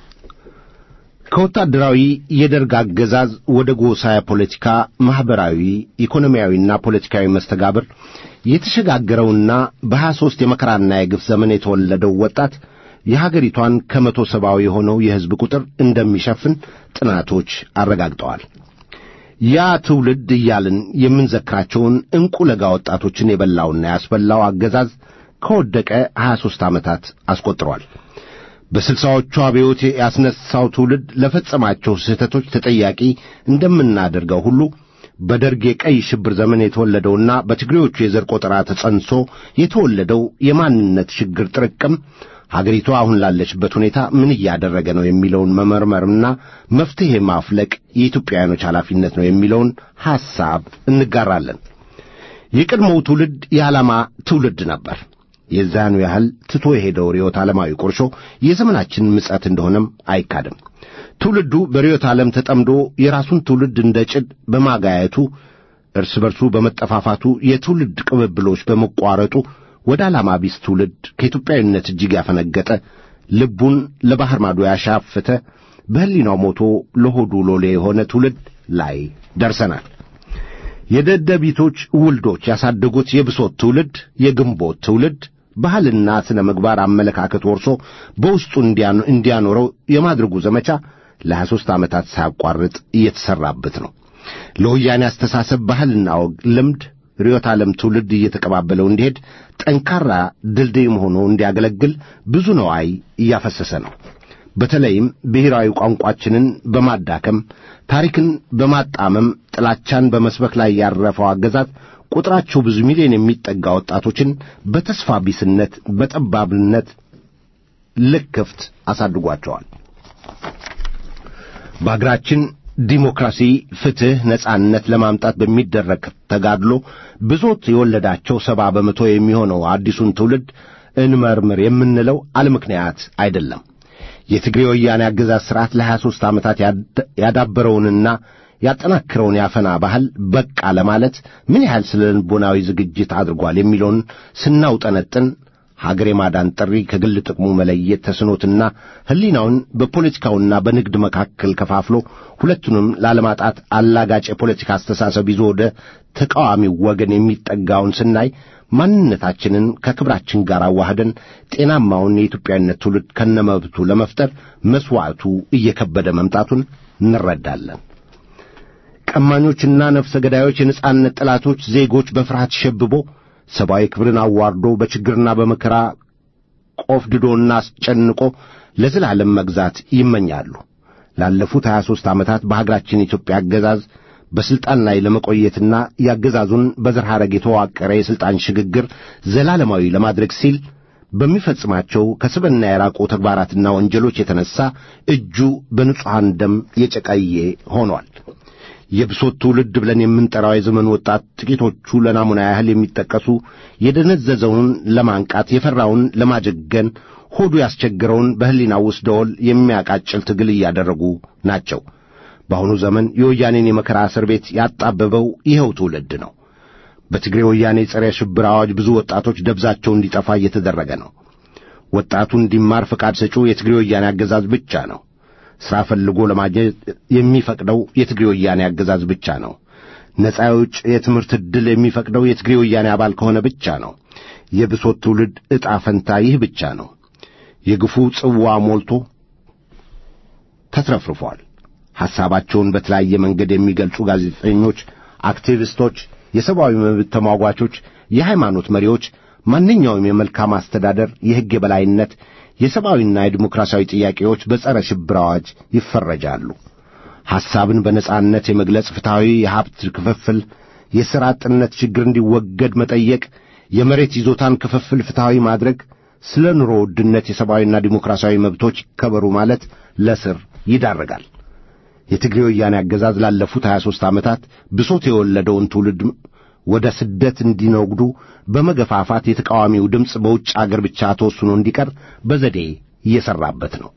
ከወታደራዊ የደርግ አገዛዝ ወደ ጎሳ ፖለቲካ፣ ማኅበራዊ፣ ኢኮኖሚያዊና ፖለቲካዊ መስተጋብር የተሸጋገረውና በሀያ ሦስት የመከራና የግፍ ዘመን የተወለደው ወጣት የሀገሪቷን ከመቶ ሰባዊ የሆነው የሕዝብ ቁጥር እንደሚሸፍን ጥናቶች አረጋግጠዋል። ያ ትውልድ እያልን የምንዘክራቸውን ዕንቁ ለጋ ወጣቶችን የበላውና ያስበላው አገዛዝ ከወደቀ ሀያ ሦስት ዓመታት አስቆጥሯል። በስልሳዎቹ አብዮት ያስነሳው ትውልድ ለፈጸማቸው ስህተቶች ተጠያቂ እንደምናደርገው ሁሉ በደርግ የቀይ ሽብር ዘመን የተወለደውና በትግሬዎቹ የዘር ቆጠራ ተጸንሶ የተወለደው የማንነት ችግር ጥርቅም ሀገሪቷ አሁን ላለችበት ሁኔታ ምን እያደረገ ነው የሚለውን መመርመርና መፍትሔ ማፍለቅ የኢትዮጵያውያኖች ኃላፊነት ነው የሚለውን ሐሳብ እንጋራለን። የቀድሞው ትውልድ የዓላማ ትውልድ ነበር። የዛኑ ያህል ትቶ የሄደው ርዕዮተ ዓለማዊ ቁርሾ የዘመናችን ምጸት እንደሆነም አይካድም። ትውልዱ በርዕዮተ ዓለም ተጠምዶ የራሱን ትውልድ እንደ ጭድ በማጋየቱ እርስ በርሱ በመጠፋፋቱ የትውልድ ቅብብሎች በመቋረጡ ወደ ዓላማ ቢስ ትውልድ ከኢትዮጵያዊነት እጅግ ያፈነገጠ ልቡን ለባሕር ማዶ ያሻፈተ በሕሊናው ሞቶ ለሆዱ ሎሌ የሆነ ትውልድ ላይ ደርሰናል። የደደቢቶች ውልዶች ያሳደጉት የብሶት ትውልድ፣ የግንቦት ትውልድ ባህልና ሥነ ምግባር አመለካከት ወርሶ በውስጡ እንዲያኖረው የማድረጉ ዘመቻ ለሀያ ሦስት ዓመታት ሳያቋርጥ እየተሠራበት ነው። ለወያኔ አስተሳሰብ ባህልና ወግ፣ ልምድ፣ ርዕዮተ ዓለም ትውልድ እየተቀባበለው እንዲሄድ ጠንካራ ድልድይም ሆኖ እንዲያገለግል ብዙ ነዋይ እያፈሰሰ ነው። በተለይም ብሔራዊ ቋንቋችንን በማዳከም ታሪክን በማጣመም ጥላቻን በመስበክ ላይ ያረፈው አገዛዝ ቁጥራቸው ብዙ ሚሊዮን የሚጠጋ ወጣቶችን በተስፋ ቢስነት፣ በጠባብነት ልክፍት አሳድጓቸዋል። በአገራችን ዲሞክራሲ፣ ፍትህ፣ ነጻነት ለማምጣት በሚደረግ ተጋድሎ ብሶት የወለዳቸው ሰባ በመቶ የሚሆነው አዲሱን ትውልድ እንመርምር የምንለው አለምክንያት አይደለም። የትግሬ ወያኔ አገዛዝ ሥርዓት ለሀያ ሦስት ዓመታት ያዳበረውንና ያጠናክረውን ያፈና ባህል በቃ ለማለት ምን ያህል ስለ ልቦናዊ ዝግጅት አድርጓል የሚለውን ስናውጠነጥን ሀገር የማዳን ጥሪ ከግል ጥቅሙ መለየት ተስኖትና ሕሊናውን በፖለቲካውና በንግድ መካከል ከፋፍሎ ሁለቱንም ላለማጣት አላጋጭ የፖለቲካ አስተሳሰብ ይዞ ወደ ተቃዋሚው ወገን የሚጠጋውን ስናይ ማንነታችንን ከክብራችን ጋር አዋህደን ጤናማውን የኢትዮጵያዊነት ትውልድ ከነመብቱ ለመፍጠር መሥዋዕቱ እየከበደ መምጣቱን እንረዳለን። ቀማኞችና ነፍሰ ገዳዮች፣ የነጻነት ጠላቶች ዜጎች በፍርሃት ሸብቦ ሰብአዊ ክብርን አዋርዶ በችግርና በመከራ ቆፍድዶና አስጨንቆ ለዘላለም መግዛት ይመኛሉ። ላለፉት ሀያ ሦስት ዓመታት በሀገራችን ኢትዮጵያ አገዛዝ በሥልጣን ላይ ለመቆየትና የአገዛዙን በዘር ሐረግ የተዋቀረ የሥልጣን ሽግግር ዘላለማዊ ለማድረግ ሲል በሚፈጽማቸው ከስብና የራቁ ተግባራትና ወንጀሎች የተነሣ እጁ በንጹሐን ደም የጨቀየ ሆኗል። የብሶት ትውልድ ብለን የምንጠራው የዘመኑ ወጣት ጥቂቶቹ ለናሙና ያህል የሚጠቀሱ የደነዘዘውን ለማንቃት የፈራውን ለማጀገን ሆዱ ያስቸግረውን በሕሊናው ውስጥ ደወል የሚያቃጭል ትግል እያደረጉ ናቸው። በአሁኑ ዘመን የወያኔን የመከራ እስር ቤት ያጣበበው ይኸው ትውልድ ነው። በትግሬ ወያኔ ጸረ ሽብር አዋጅ ብዙ ወጣቶች ደብዛቸው እንዲጠፋ እየተደረገ ነው። ወጣቱ እንዲማር ፈቃድ ሰጪው የትግሬ ወያኔ አገዛዝ ብቻ ነው። ሥራ ፈልጎ ለማግኘት የሚፈቅደው የትግሬ ወያኔ አገዛዝ ብቻ ነው። ነፃ የውጭ የትምህርት ዕድል የሚፈቅደው የትግሬ ወያኔ አባል ከሆነ ብቻ ነው። የብሶት ትውልድ ዕጣ ፈንታ ይህ ብቻ ነው። የግፉ ጽዋ ሞልቶ ተትረፍርፏል። ሐሳባቸውን በተለያየ መንገድ የሚገልጹ ጋዜጠኞች፣ አክቲቪስቶች፣ የሰብአዊ መብት ተሟጓቾች፣ የሃይማኖት መሪዎች ማንኛውም የመልካም አስተዳደር፣ የሕግ የበላይነት፣ የሰብአዊና የዲሞክራሲያዊ ጥያቄዎች በጸረ ሽብር አዋጅ ይፈረጃሉ። ሐሳብን በነጻነት የመግለጽ ፍትሐዊ የሀብት ክፍፍል፣ የሥራ አጥነት ችግር እንዲወገድ መጠየቅ፣ የመሬት ይዞታን ክፍፍል ፍትሐዊ ማድረግ፣ ስለ ኑሮ ውድነት የሰብአዊና ዲሞክራሲያዊ መብቶች ይከበሩ ማለት ለስር ይዳረጋል። የትግሬ ወያኔ አገዛዝ ላለፉት 23 ዓመታት ብሶት የወለደውን ትውልድ ወደ ስደት እንዲነጉዱ በመገፋፋት የተቃዋሚው ድምፅ በውጭ አገር ብቻ ተወስኖ እንዲቀር በዘዴ እየሠራበት ነው።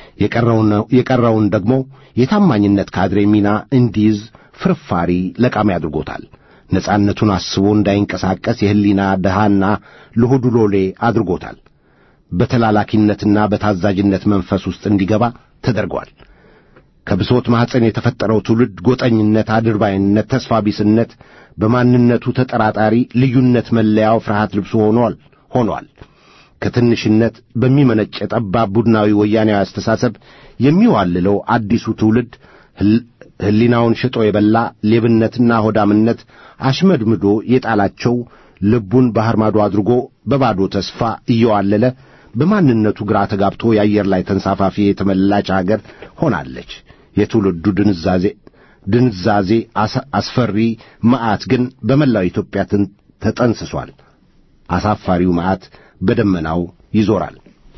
የቀረውን ደግሞ የታማኝነት ካድሬ ሚና እንዲይዝ ፍርፋሪ ለቃሚ አድርጎታል። ነጻነቱን አስቦ እንዳይንቀሳቀስ የሕሊና ድሃና ለሆዱ ሎሌ አድርጎታል። በተላላኪነትና በታዛዥነት መንፈስ ውስጥ እንዲገባ ተደርጓል። ከብሶት ማኅፀን የተፈጠረው ትውልድ ጎጠኝነት፣ አድርባይነት፣ ተስፋ ቢስነት፣ በማንነቱ ተጠራጣሪ ልዩነት መለያው ፍርሃት ልብሱ ሆኗል ሆኗል። ከትንሽነት በሚመነጭ ጠባብ ቡድናዊ ወያኔያዊ አስተሳሰብ የሚዋልለው አዲሱ ትውልድ ሕሊናውን ሽጦ የበላ ሌብነትና ሆዳምነት አሽመድምዶ የጣላቸው ልቡን ባሕር ማዶ አድርጎ በባዶ ተስፋ እየዋለለ በማንነቱ ግራ ተጋብቶ የአየር ላይ ተንሳፋፊ የተመላች አገር ሆናለች። የትውልዱ ድንዛዜ ድንዛዜ አስፈሪ መዓት ግን በመላው ኢትዮጵያ ተጠንስሷል። አሳፋሪው መዓት በደመናው ይዞራል።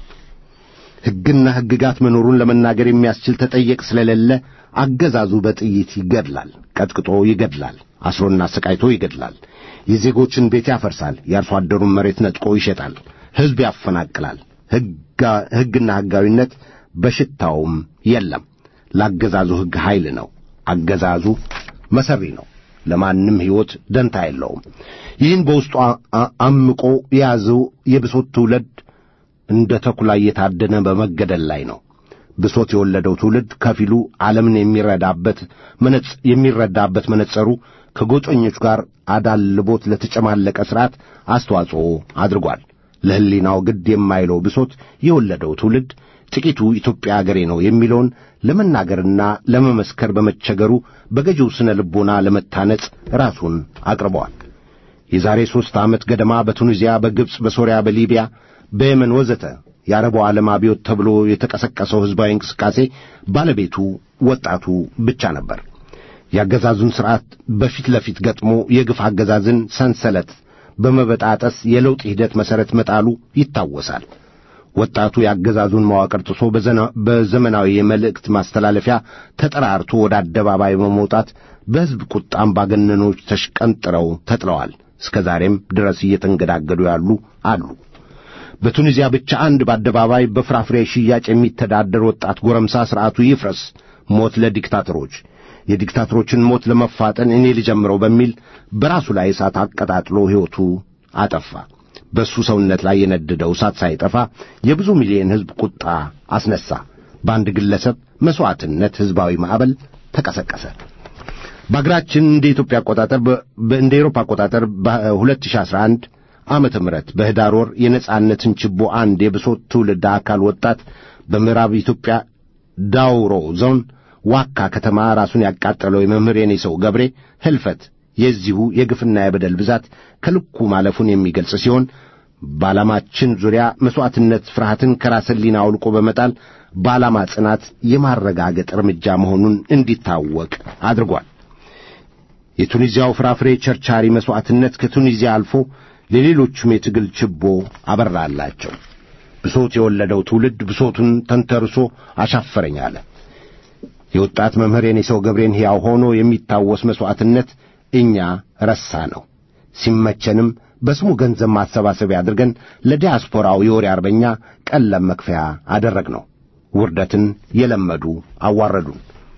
ሕግና ሕግጋት መኖሩን ለመናገር የሚያስችል ተጠየቅ ስለሌለ አገዛዙ በጥይት ይገድላል፣ ቀጥቅጦ ይገድላል፣ አስሮና አሰቃይቶ ይገድላል። የዜጎችን ቤት ያፈርሳል፣ የአርሶ አደሩን መሬት ነጥቆ ይሸጣል፣ ሕዝብ ያፈናቅላል። ሕግና ሕጋዊነት በሽታውም የለም። ለአገዛዙ ሕግ ኃይል ነው። አገዛዙ መሰሪ ነው። ለማንም ሕይወት ደንታ የለውም። ይህን በውስጡ አምቆ የያዘው የብሶት ትውልድ እንደ ተኩላ እየታደነ በመገደል ላይ ነው። ብሶት የወለደው ትውልድ ከፊሉ ዓለምን የሚረዳበት የሚረዳበት መነጸሩ ከጎጠኞች ጋር አዳልቦት ለተጨማለቀ ሥርዓት አስተዋጽኦ አድርጓል። ለሕሊናው ግድ የማይለው ብሶት የወለደው ትውልድ ጥቂቱ ኢትዮጵያ አገሬ ነው የሚለውን ለመናገርና ለመመስከር በመቸገሩ በገዢው ስነ ልቦና ለመታነጽ ራሱን አቅርበዋል። የዛሬ ሦስት ዓመት ገደማ በቱኒዚያ፣ በግብፅ፣ በሶርያ፣ በሊቢያ፣ በየመን ወዘተ የአረቡ ዓለም አብዮት ተብሎ የተቀሰቀሰው ሕዝባዊ እንቅስቃሴ ባለቤቱ ወጣቱ ብቻ ነበር። የአገዛዙን ሥርዓት በፊት ለፊት ገጥሞ የግፍ አገዛዝን ሰንሰለት በመበጣጠስ የለውጥ ሂደት መሠረት መጣሉ ይታወሳል። ወጣቱ የአገዛዙን መዋቅር ጥሶ በዘመናዊ የመልእክት ማስተላለፊያ ተጠራርቶ ወደ አደባባይ በመውጣት በሕዝብ ቁጣ አምባገነኖች ተሽቀንጥረው ተጥለዋል። እስከ ዛሬም ድረስ እየተንገዳገዱ ያሉ አሉ። በቱኒዚያ ብቻ አንድ በአደባባይ በፍራፍሬ ሽያጭ የሚተዳደር ወጣት ጎረምሳ ሥርዓቱ ይፍረስ፣ ሞት ለዲክታተሮች፣ የዲክታተሮችን ሞት ለመፋጠን እኔ ልጀምረው በሚል በራሱ ላይ እሳት አቀጣጥሎ ሕይወቱ አጠፋ። በእሱ ሰውነት ላይ የነደደው እሳት ሳይጠፋ የብዙ ሚሊዮን ሕዝብ ቁጣ አስነሣ። በአንድ ግለሰብ መሥዋዕትነት ሕዝባዊ ማዕበል ተቀሰቀሰ። በአገራችን እንደ ኢትዮጵያ አቆጣጠር እንደ ኤሮፓ አቆጣጠር በ2011 ዓመተ ምህረት በህዳር ወር የነጻነትን ችቦ አንድ የብሶት ትውልድ አካል ወጣት በምዕራብ ኢትዮጵያ ዳውሮ ዞን ዋካ ከተማ ራሱን ያቃጠለው የመምህር የኔ ሰው ገብሬ ህልፈት የዚሁ የግፍና የበደል ብዛት ከልኩ ማለፉን የሚገልጽ ሲሆን በዓላማችን ዙሪያ መሥዋዕትነት ፍርሃትን ከራስ ሕሊና አውልቆ በመጣል በዓላማ ጽናት የማረጋገጥ እርምጃ መሆኑን እንዲታወቅ አድርጓል። የቱኒዚያው ፍራፍሬ ቸርቻሪ መሥዋዕትነት ከቱኒዚያ አልፎ ለሌሎቹም የትግል ችቦ አበራላቸው። ብሶት የወለደው ትውልድ ብሶቱን ተንተርሶ አሻፈረኝ አለ። የወጣት መምህር የኔ ሰው ገብሬን ሕያው ሆኖ የሚታወስ መሥዋዕትነት እኛ ረሳ ነው። ሲመቸንም በስሙ ገንዘብ ማሰባሰቢያ አድርገን ለዲያስፖራው የወሬ አርበኛ ቀለም መክፈያ አደረግነው። ውርደትን የለመዱ አዋረዱን።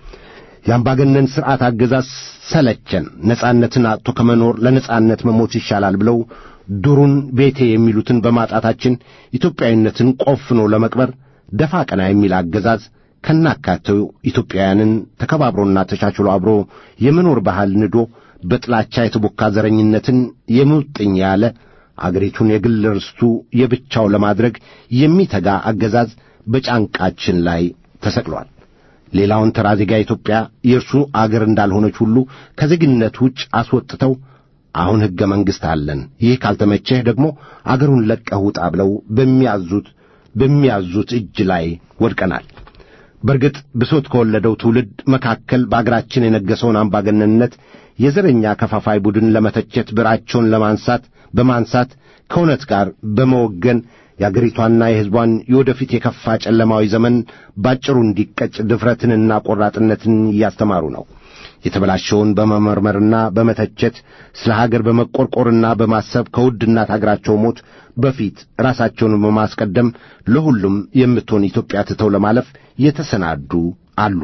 የአምባገነን ሥርዓት አገዛዝ ሰለቸን፣ ነጻነትን አጥቶ ከመኖር ለነጻነት መሞት ይሻላል ብለው ዱሩን ቤቴ የሚሉትን በማጣታችን ኢትዮጵያዊነትን ቆፍኖ ለመቅበር ደፋ ቀና የሚል አገዛዝ ከናካቴው ኢትዮጵያውያንን ተከባብሮና ተቻችሎ አብሮ የመኖር ባህል ንዶ በጥላቻ የተቦካ ዘረኝነትን የሙጥኝ ያለ አገሪቱን የግል ርስቱ የብቻው ለማድረግ የሚተጋ አገዛዝ በጫንቃችን ላይ ተሰቅሏል። ሌላውን ተራ ዜጋ ኢትዮጵያ የእርሱ አገር እንዳልሆነች ሁሉ ከዜግነት ውጭ አስወጥተው አሁን ሕገ መንግሥት አለን፣ ይህ ካልተመቸህ ደግሞ አገሩን ለቀህ ውጣ ብለው በሚያዙት በሚያዙት እጅ ላይ ወድቀናል። በርግጥ ብሶት ከወለደው ትውልድ መካከል በአገራችን የነገሰውን አምባገነንነት የዘረኛ ከፋፋይ ቡድን ለመተቸት ብዕራቸውን ለማንሳት በማንሳት ከእውነት ጋር በመወገን የአገሪቷና የሕዝቧን የወደፊት የከፋ ጨለማዊ ዘመን ባጭሩ እንዲቀጭ ድፍረትንና ቆራጥነትን እያስተማሩ ነው። የተበላሸውን በመመርመርና በመተቸት ስለ ሀገር በመቆርቆርና በማሰብ ከውድ እናት አገራቸው ሞት በፊት ራሳቸውን በማስቀደም ለሁሉም የምትሆን ኢትዮጵያ ትተው ለማለፍ የተሰናዱ አሉ።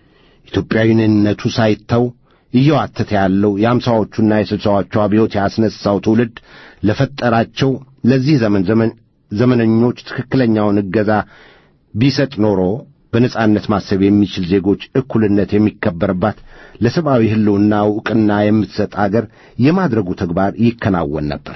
ኢትዮጵያዊነቱ ሳይተው እየዋተተ ያለው የአምሳዎቹና የስልሳዎቹ አብዮት ያስነሳው ትውልድ ለፈጠራቸው ለዚህ ዘመን ዘመን ዘመነኞች ትክክለኛውን እገዛ ቢሰጥ ኖሮ በነጻነት ማሰብ የሚችል ዜጎች እኩልነት የሚከበርባት ለሰብአዊ ሕልውና ዕውቅና የምትሰጥ አገር የማድረጉ ተግባር ይከናወን ነበር።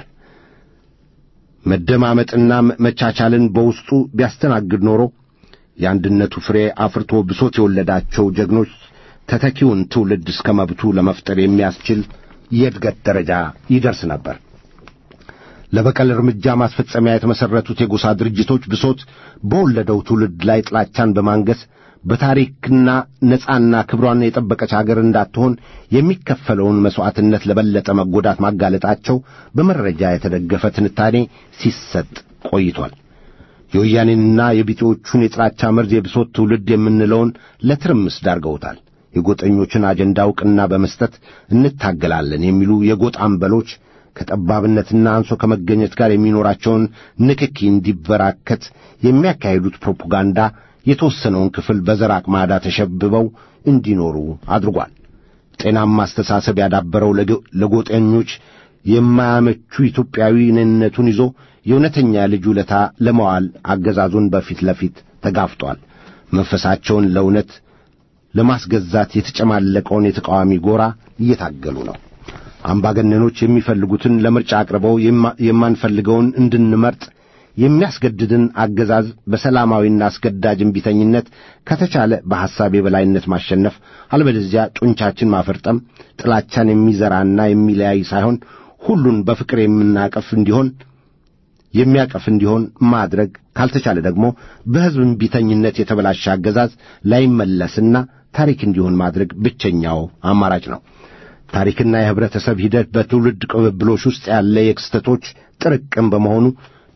መደማመጥና መቻቻልን በውስጡ ቢያስተናግድ ኖሮ የአንድነቱ ፍሬ አፍርቶ ብሶት የወለዳቸው ጀግኖች ተተኪውን ትውልድ እስከ መብቱ ለመፍጠር የሚያስችል የእድገት ደረጃ ይደርስ ነበር። ለበቀል እርምጃ ማስፈጸሚያ የተመሠረቱት የጎሳ ድርጅቶች ብሶት በወለደው ትውልድ ላይ ጥላቻን በማንገስ በታሪክና ነጻና ክብሯን የጠበቀች አገር እንዳትሆን የሚከፈለውን መሥዋዕትነት ለበለጠ መጎዳት ማጋለጣቸው በመረጃ የተደገፈ ትንታኔ ሲሰጥ ቆይቷል። የወያኔንና የቢጤዎቹን የጥላቻ መርዝ የብሶት ትውልድ የምንለውን ለትርምስ ዳርገውታል። የጎጠኞችን አጀንዳ ዕውቅና በመስጠት እንታገላለን የሚሉ የጎጥ አምበሎች ከጠባብነትና አንሶ ከመገኘት ጋር የሚኖራቸውን ንክኪ እንዲበራከት የሚያካሂዱት ፕሮፓጋንዳ የተወሰነውን ክፍል በዘር አቅማዳ ተሸብበው እንዲኖሩ አድርጓል። ጤናማ አስተሳሰብ ያዳበረው ለጎጠኞች የማያመቹ ኢትዮጵያዊ ነነቱን ይዞ የእውነተኛ ልጅ ውለታ ለመዋል አገዛዙን በፊት ለፊት ተጋፍጧል። መንፈሳቸውን ለእውነት ለማስገዛት የተጨማለቀውን የተቃዋሚ ጎራ እየታገሉ ነው። አምባገነኖች የሚፈልጉትን ለምርጫ አቅርበው የማንፈልገውን እንድንመርጥ የሚያስገድድን አገዛዝ በሰላማዊና አስገዳጅ እምቢተኝነት ከተቻለ በሐሳብ የበላይነት ማሸነፍ፣ አለበለዚያ ጡንቻችን ማፈርጠም፣ ጥላቻን የሚዘራና የሚለያይ ሳይሆን ሁሉን በፍቅር የምናቀፍ እንዲሆን የሚያቀፍ እንዲሆን ማድረግ ካልተቻለ ደግሞ በሕዝብ እምቢተኝነት የተበላሸ አገዛዝ ላይመለስና ታሪክ እንዲሆን ማድረግ ብቸኛው አማራጭ ነው። ታሪክና የኅብረተሰብ ሂደት በትውልድ ቅብብሎች ውስጥ ያለ የክስተቶች ጥርቅም በመሆኑ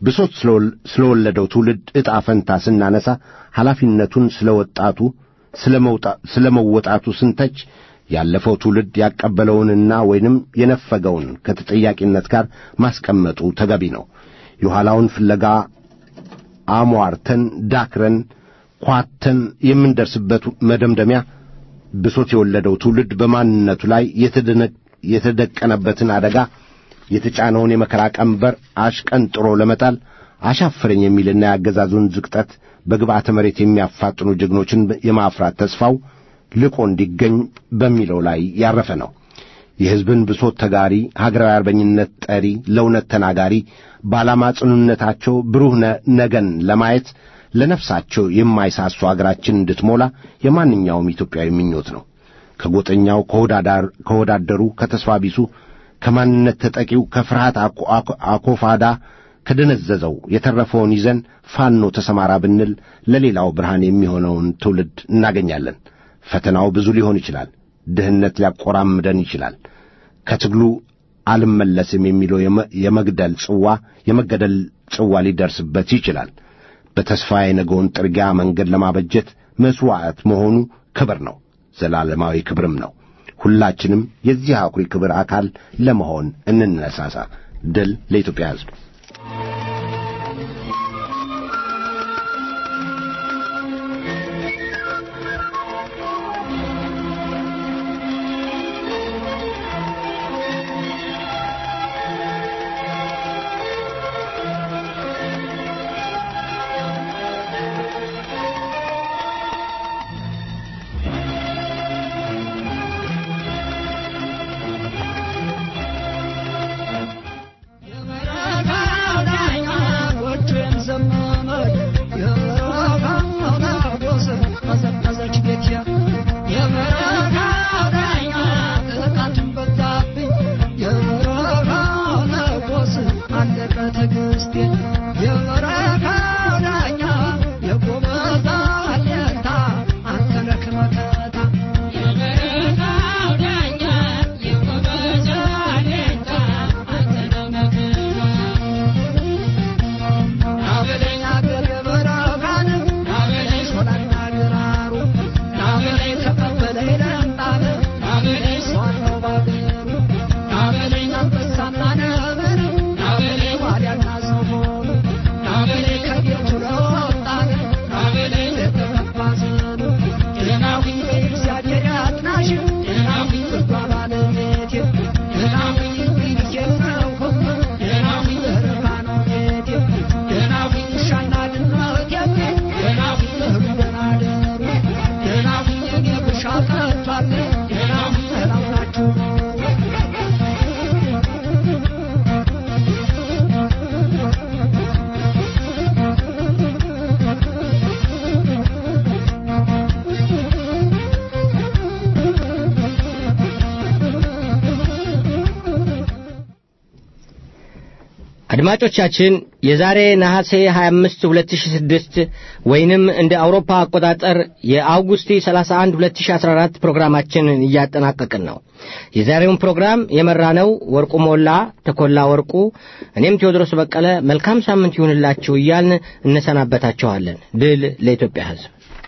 ብሶት ስለወል- ስለወለደው ትውልድ ዕጣ ፈንታ ስናነሳ ኃላፊነቱን ስለ ወጣቱ ስለ መወጣቱ ስንተች ያለፈው ትውልድ ያቀበለውንና ወይንም የነፈገውን ከተጠያቂነት ጋር ማስቀመጡ ተገቢ ነው። የኋላውን ፍለጋ አሟርተን ዳክረን ኳተን የምንደርስበት መደምደሚያ ብሶት የወለደው ትውልድ በማንነቱ ላይ የተደነ- የተደቀነበትን አደጋ የተጫነውን የመከራ ቀንበር አሽቀንጥሮ ለመጣል አሻፈረኝ የሚልና የአገዛዙን ዝቅጠት በግብዓተ መሬት የሚያፋጥኑ ጀግኖችን የማፍራት ተስፋው ልቆ እንዲገኝ በሚለው ላይ ያረፈ ነው። የሕዝብን ብሶት ተጋሪ፣ ሀገራዊ አርበኝነት ጠሪ፣ ለእውነት ተናጋሪ፣ በዓላማ ጽኑነታቸው ብሩህ ነ- ነገን ለማየት ለነፍሳቸው የማይሳሱ አገራችን እንድትሞላ የማንኛውም ኢትዮጵያዊ ምኞት ነው። ከጎጠኛው፣ ከወዳዳር ከወዳደሩ፣ ከተስፋ ቢሱ፣ ከማንነት ተጠቂው፣ ከፍርሃት አኮ- አኮ- አኮፋዳ ከደነዘዘው የተረፈውን ይዘን ፋኖ ተሰማራ ብንል ለሌላው ብርሃን የሚሆነውን ትውልድ እናገኛለን። ፈተናው ብዙ ሊሆን ይችላል። ድህነት ሊያቆራምደን ይችላል። ከትግሉ አልመለስም የሚለው የመ- የመግደል ጽዋ የመገደል ጽዋ ሊደርስበት ይችላል። በተስፋ የነገውን ጥርጊያ መንገድ ለማበጀት መሥዋዕት መሆኑ ክብር ነው፣ ዘላለማዊ ክብርም ነው። ሁላችንም የዚህ አኩሪ ክብር አካል ለመሆን እንነሳሳ። ድል ለኢትዮጵያ ሕዝብ። አድማጮቻችን የዛሬ ነሐሴ 25 2006 ወይንም እንደ አውሮፓ አቆጣጠር የአውጉስቲ 31 2014 ፕሮግራማችንን እያጠናቀቅን ነው። የዛሬውን ፕሮግራም የመራነው ወርቁ ሞላ፣ ተኮላ ወርቁ፣ እኔም ቴዎድሮስ በቀለ መልካም ሳምንት ይሁንላችሁ እያልን እንሰናበታችኋለን። ድል ለኢትዮጵያ ሕዝብ።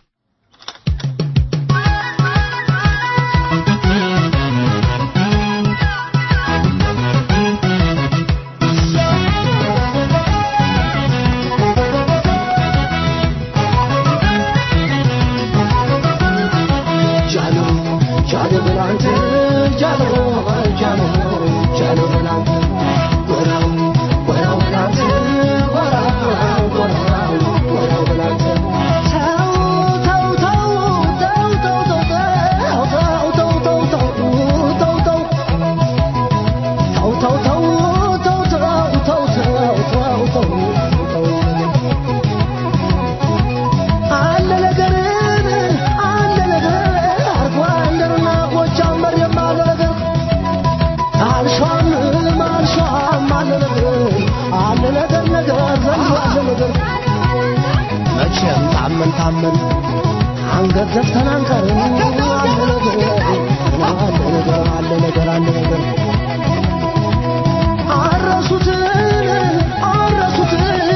መቼም ታመን ታመን አንገት ዘግተን አንቀርም። አለ ነገር አለ ነገር አለ ነገር አለ ነገር አረሱትን አረሱትን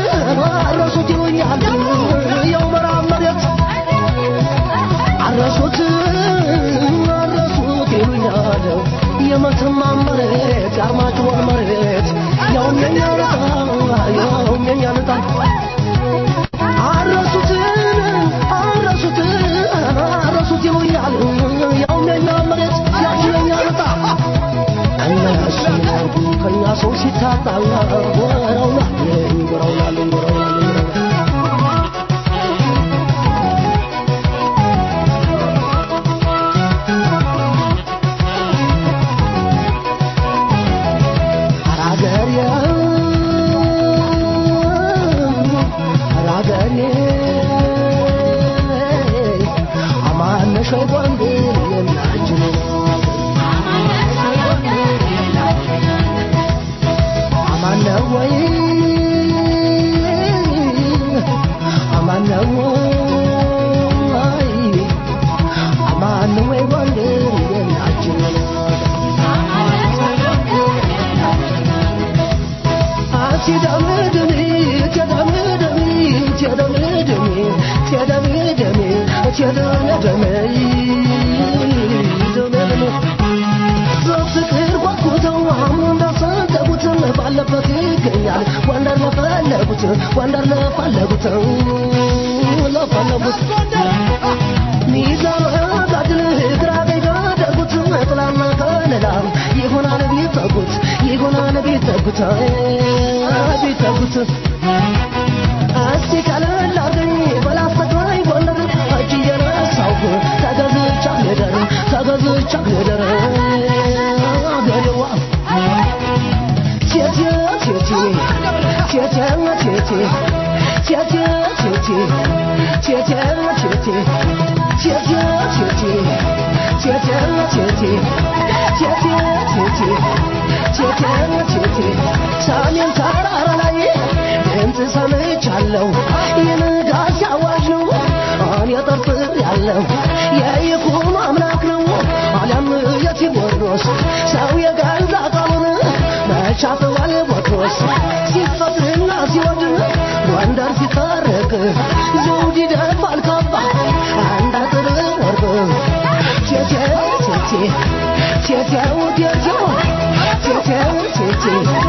በፍቅር ጓጉተው አሁን እንዳሰደቡት ባለበት ይገኛል ወንደር ለፈለጉት ወንደር ለፈለጉት ለፈለጉት ሚዛን ጋድል ግራ ቀኝ ጋደጉት ጥላና ከለላ ይሆናል ቢጠጉት ይሆናል ቢጠጉት ቢጠጉት እስቲ ቀለል አርገኝ በላስተግራይ ጎንደር እጅ እየነሳሁ ተገዝቻ ልደር ተገዝቻ ልደር አገሬዋ ቴቴ ቴቴ ቴቴ ቴቴ ቴቴ ቴቴ ቴቴ ቴቴ ቴቴ ቴቴ ቴቴ ቴቴ ቴቴ ቴቴ ቴቴ ቴቴ ሰሜን ተራራ ላይ ድምፅ ሰምቻለሁ የንጋት አዋጅ ነው እኔ ጠርጥር ያለው የይኩኖ አምላክ ነው አሊያም የቴዎድሮስ ሰው የገዛ ቃሉን መቻፍዋል ቦትሮስ ሲፈቅድና ሲወድ ጎንደር ሲታረቅ ዘውድ ይደፋል ካባ አንድ አጥር ወርቅ ቴቴ ቴቴ ቴቴው ቴቴው ቴቴው ቴቴ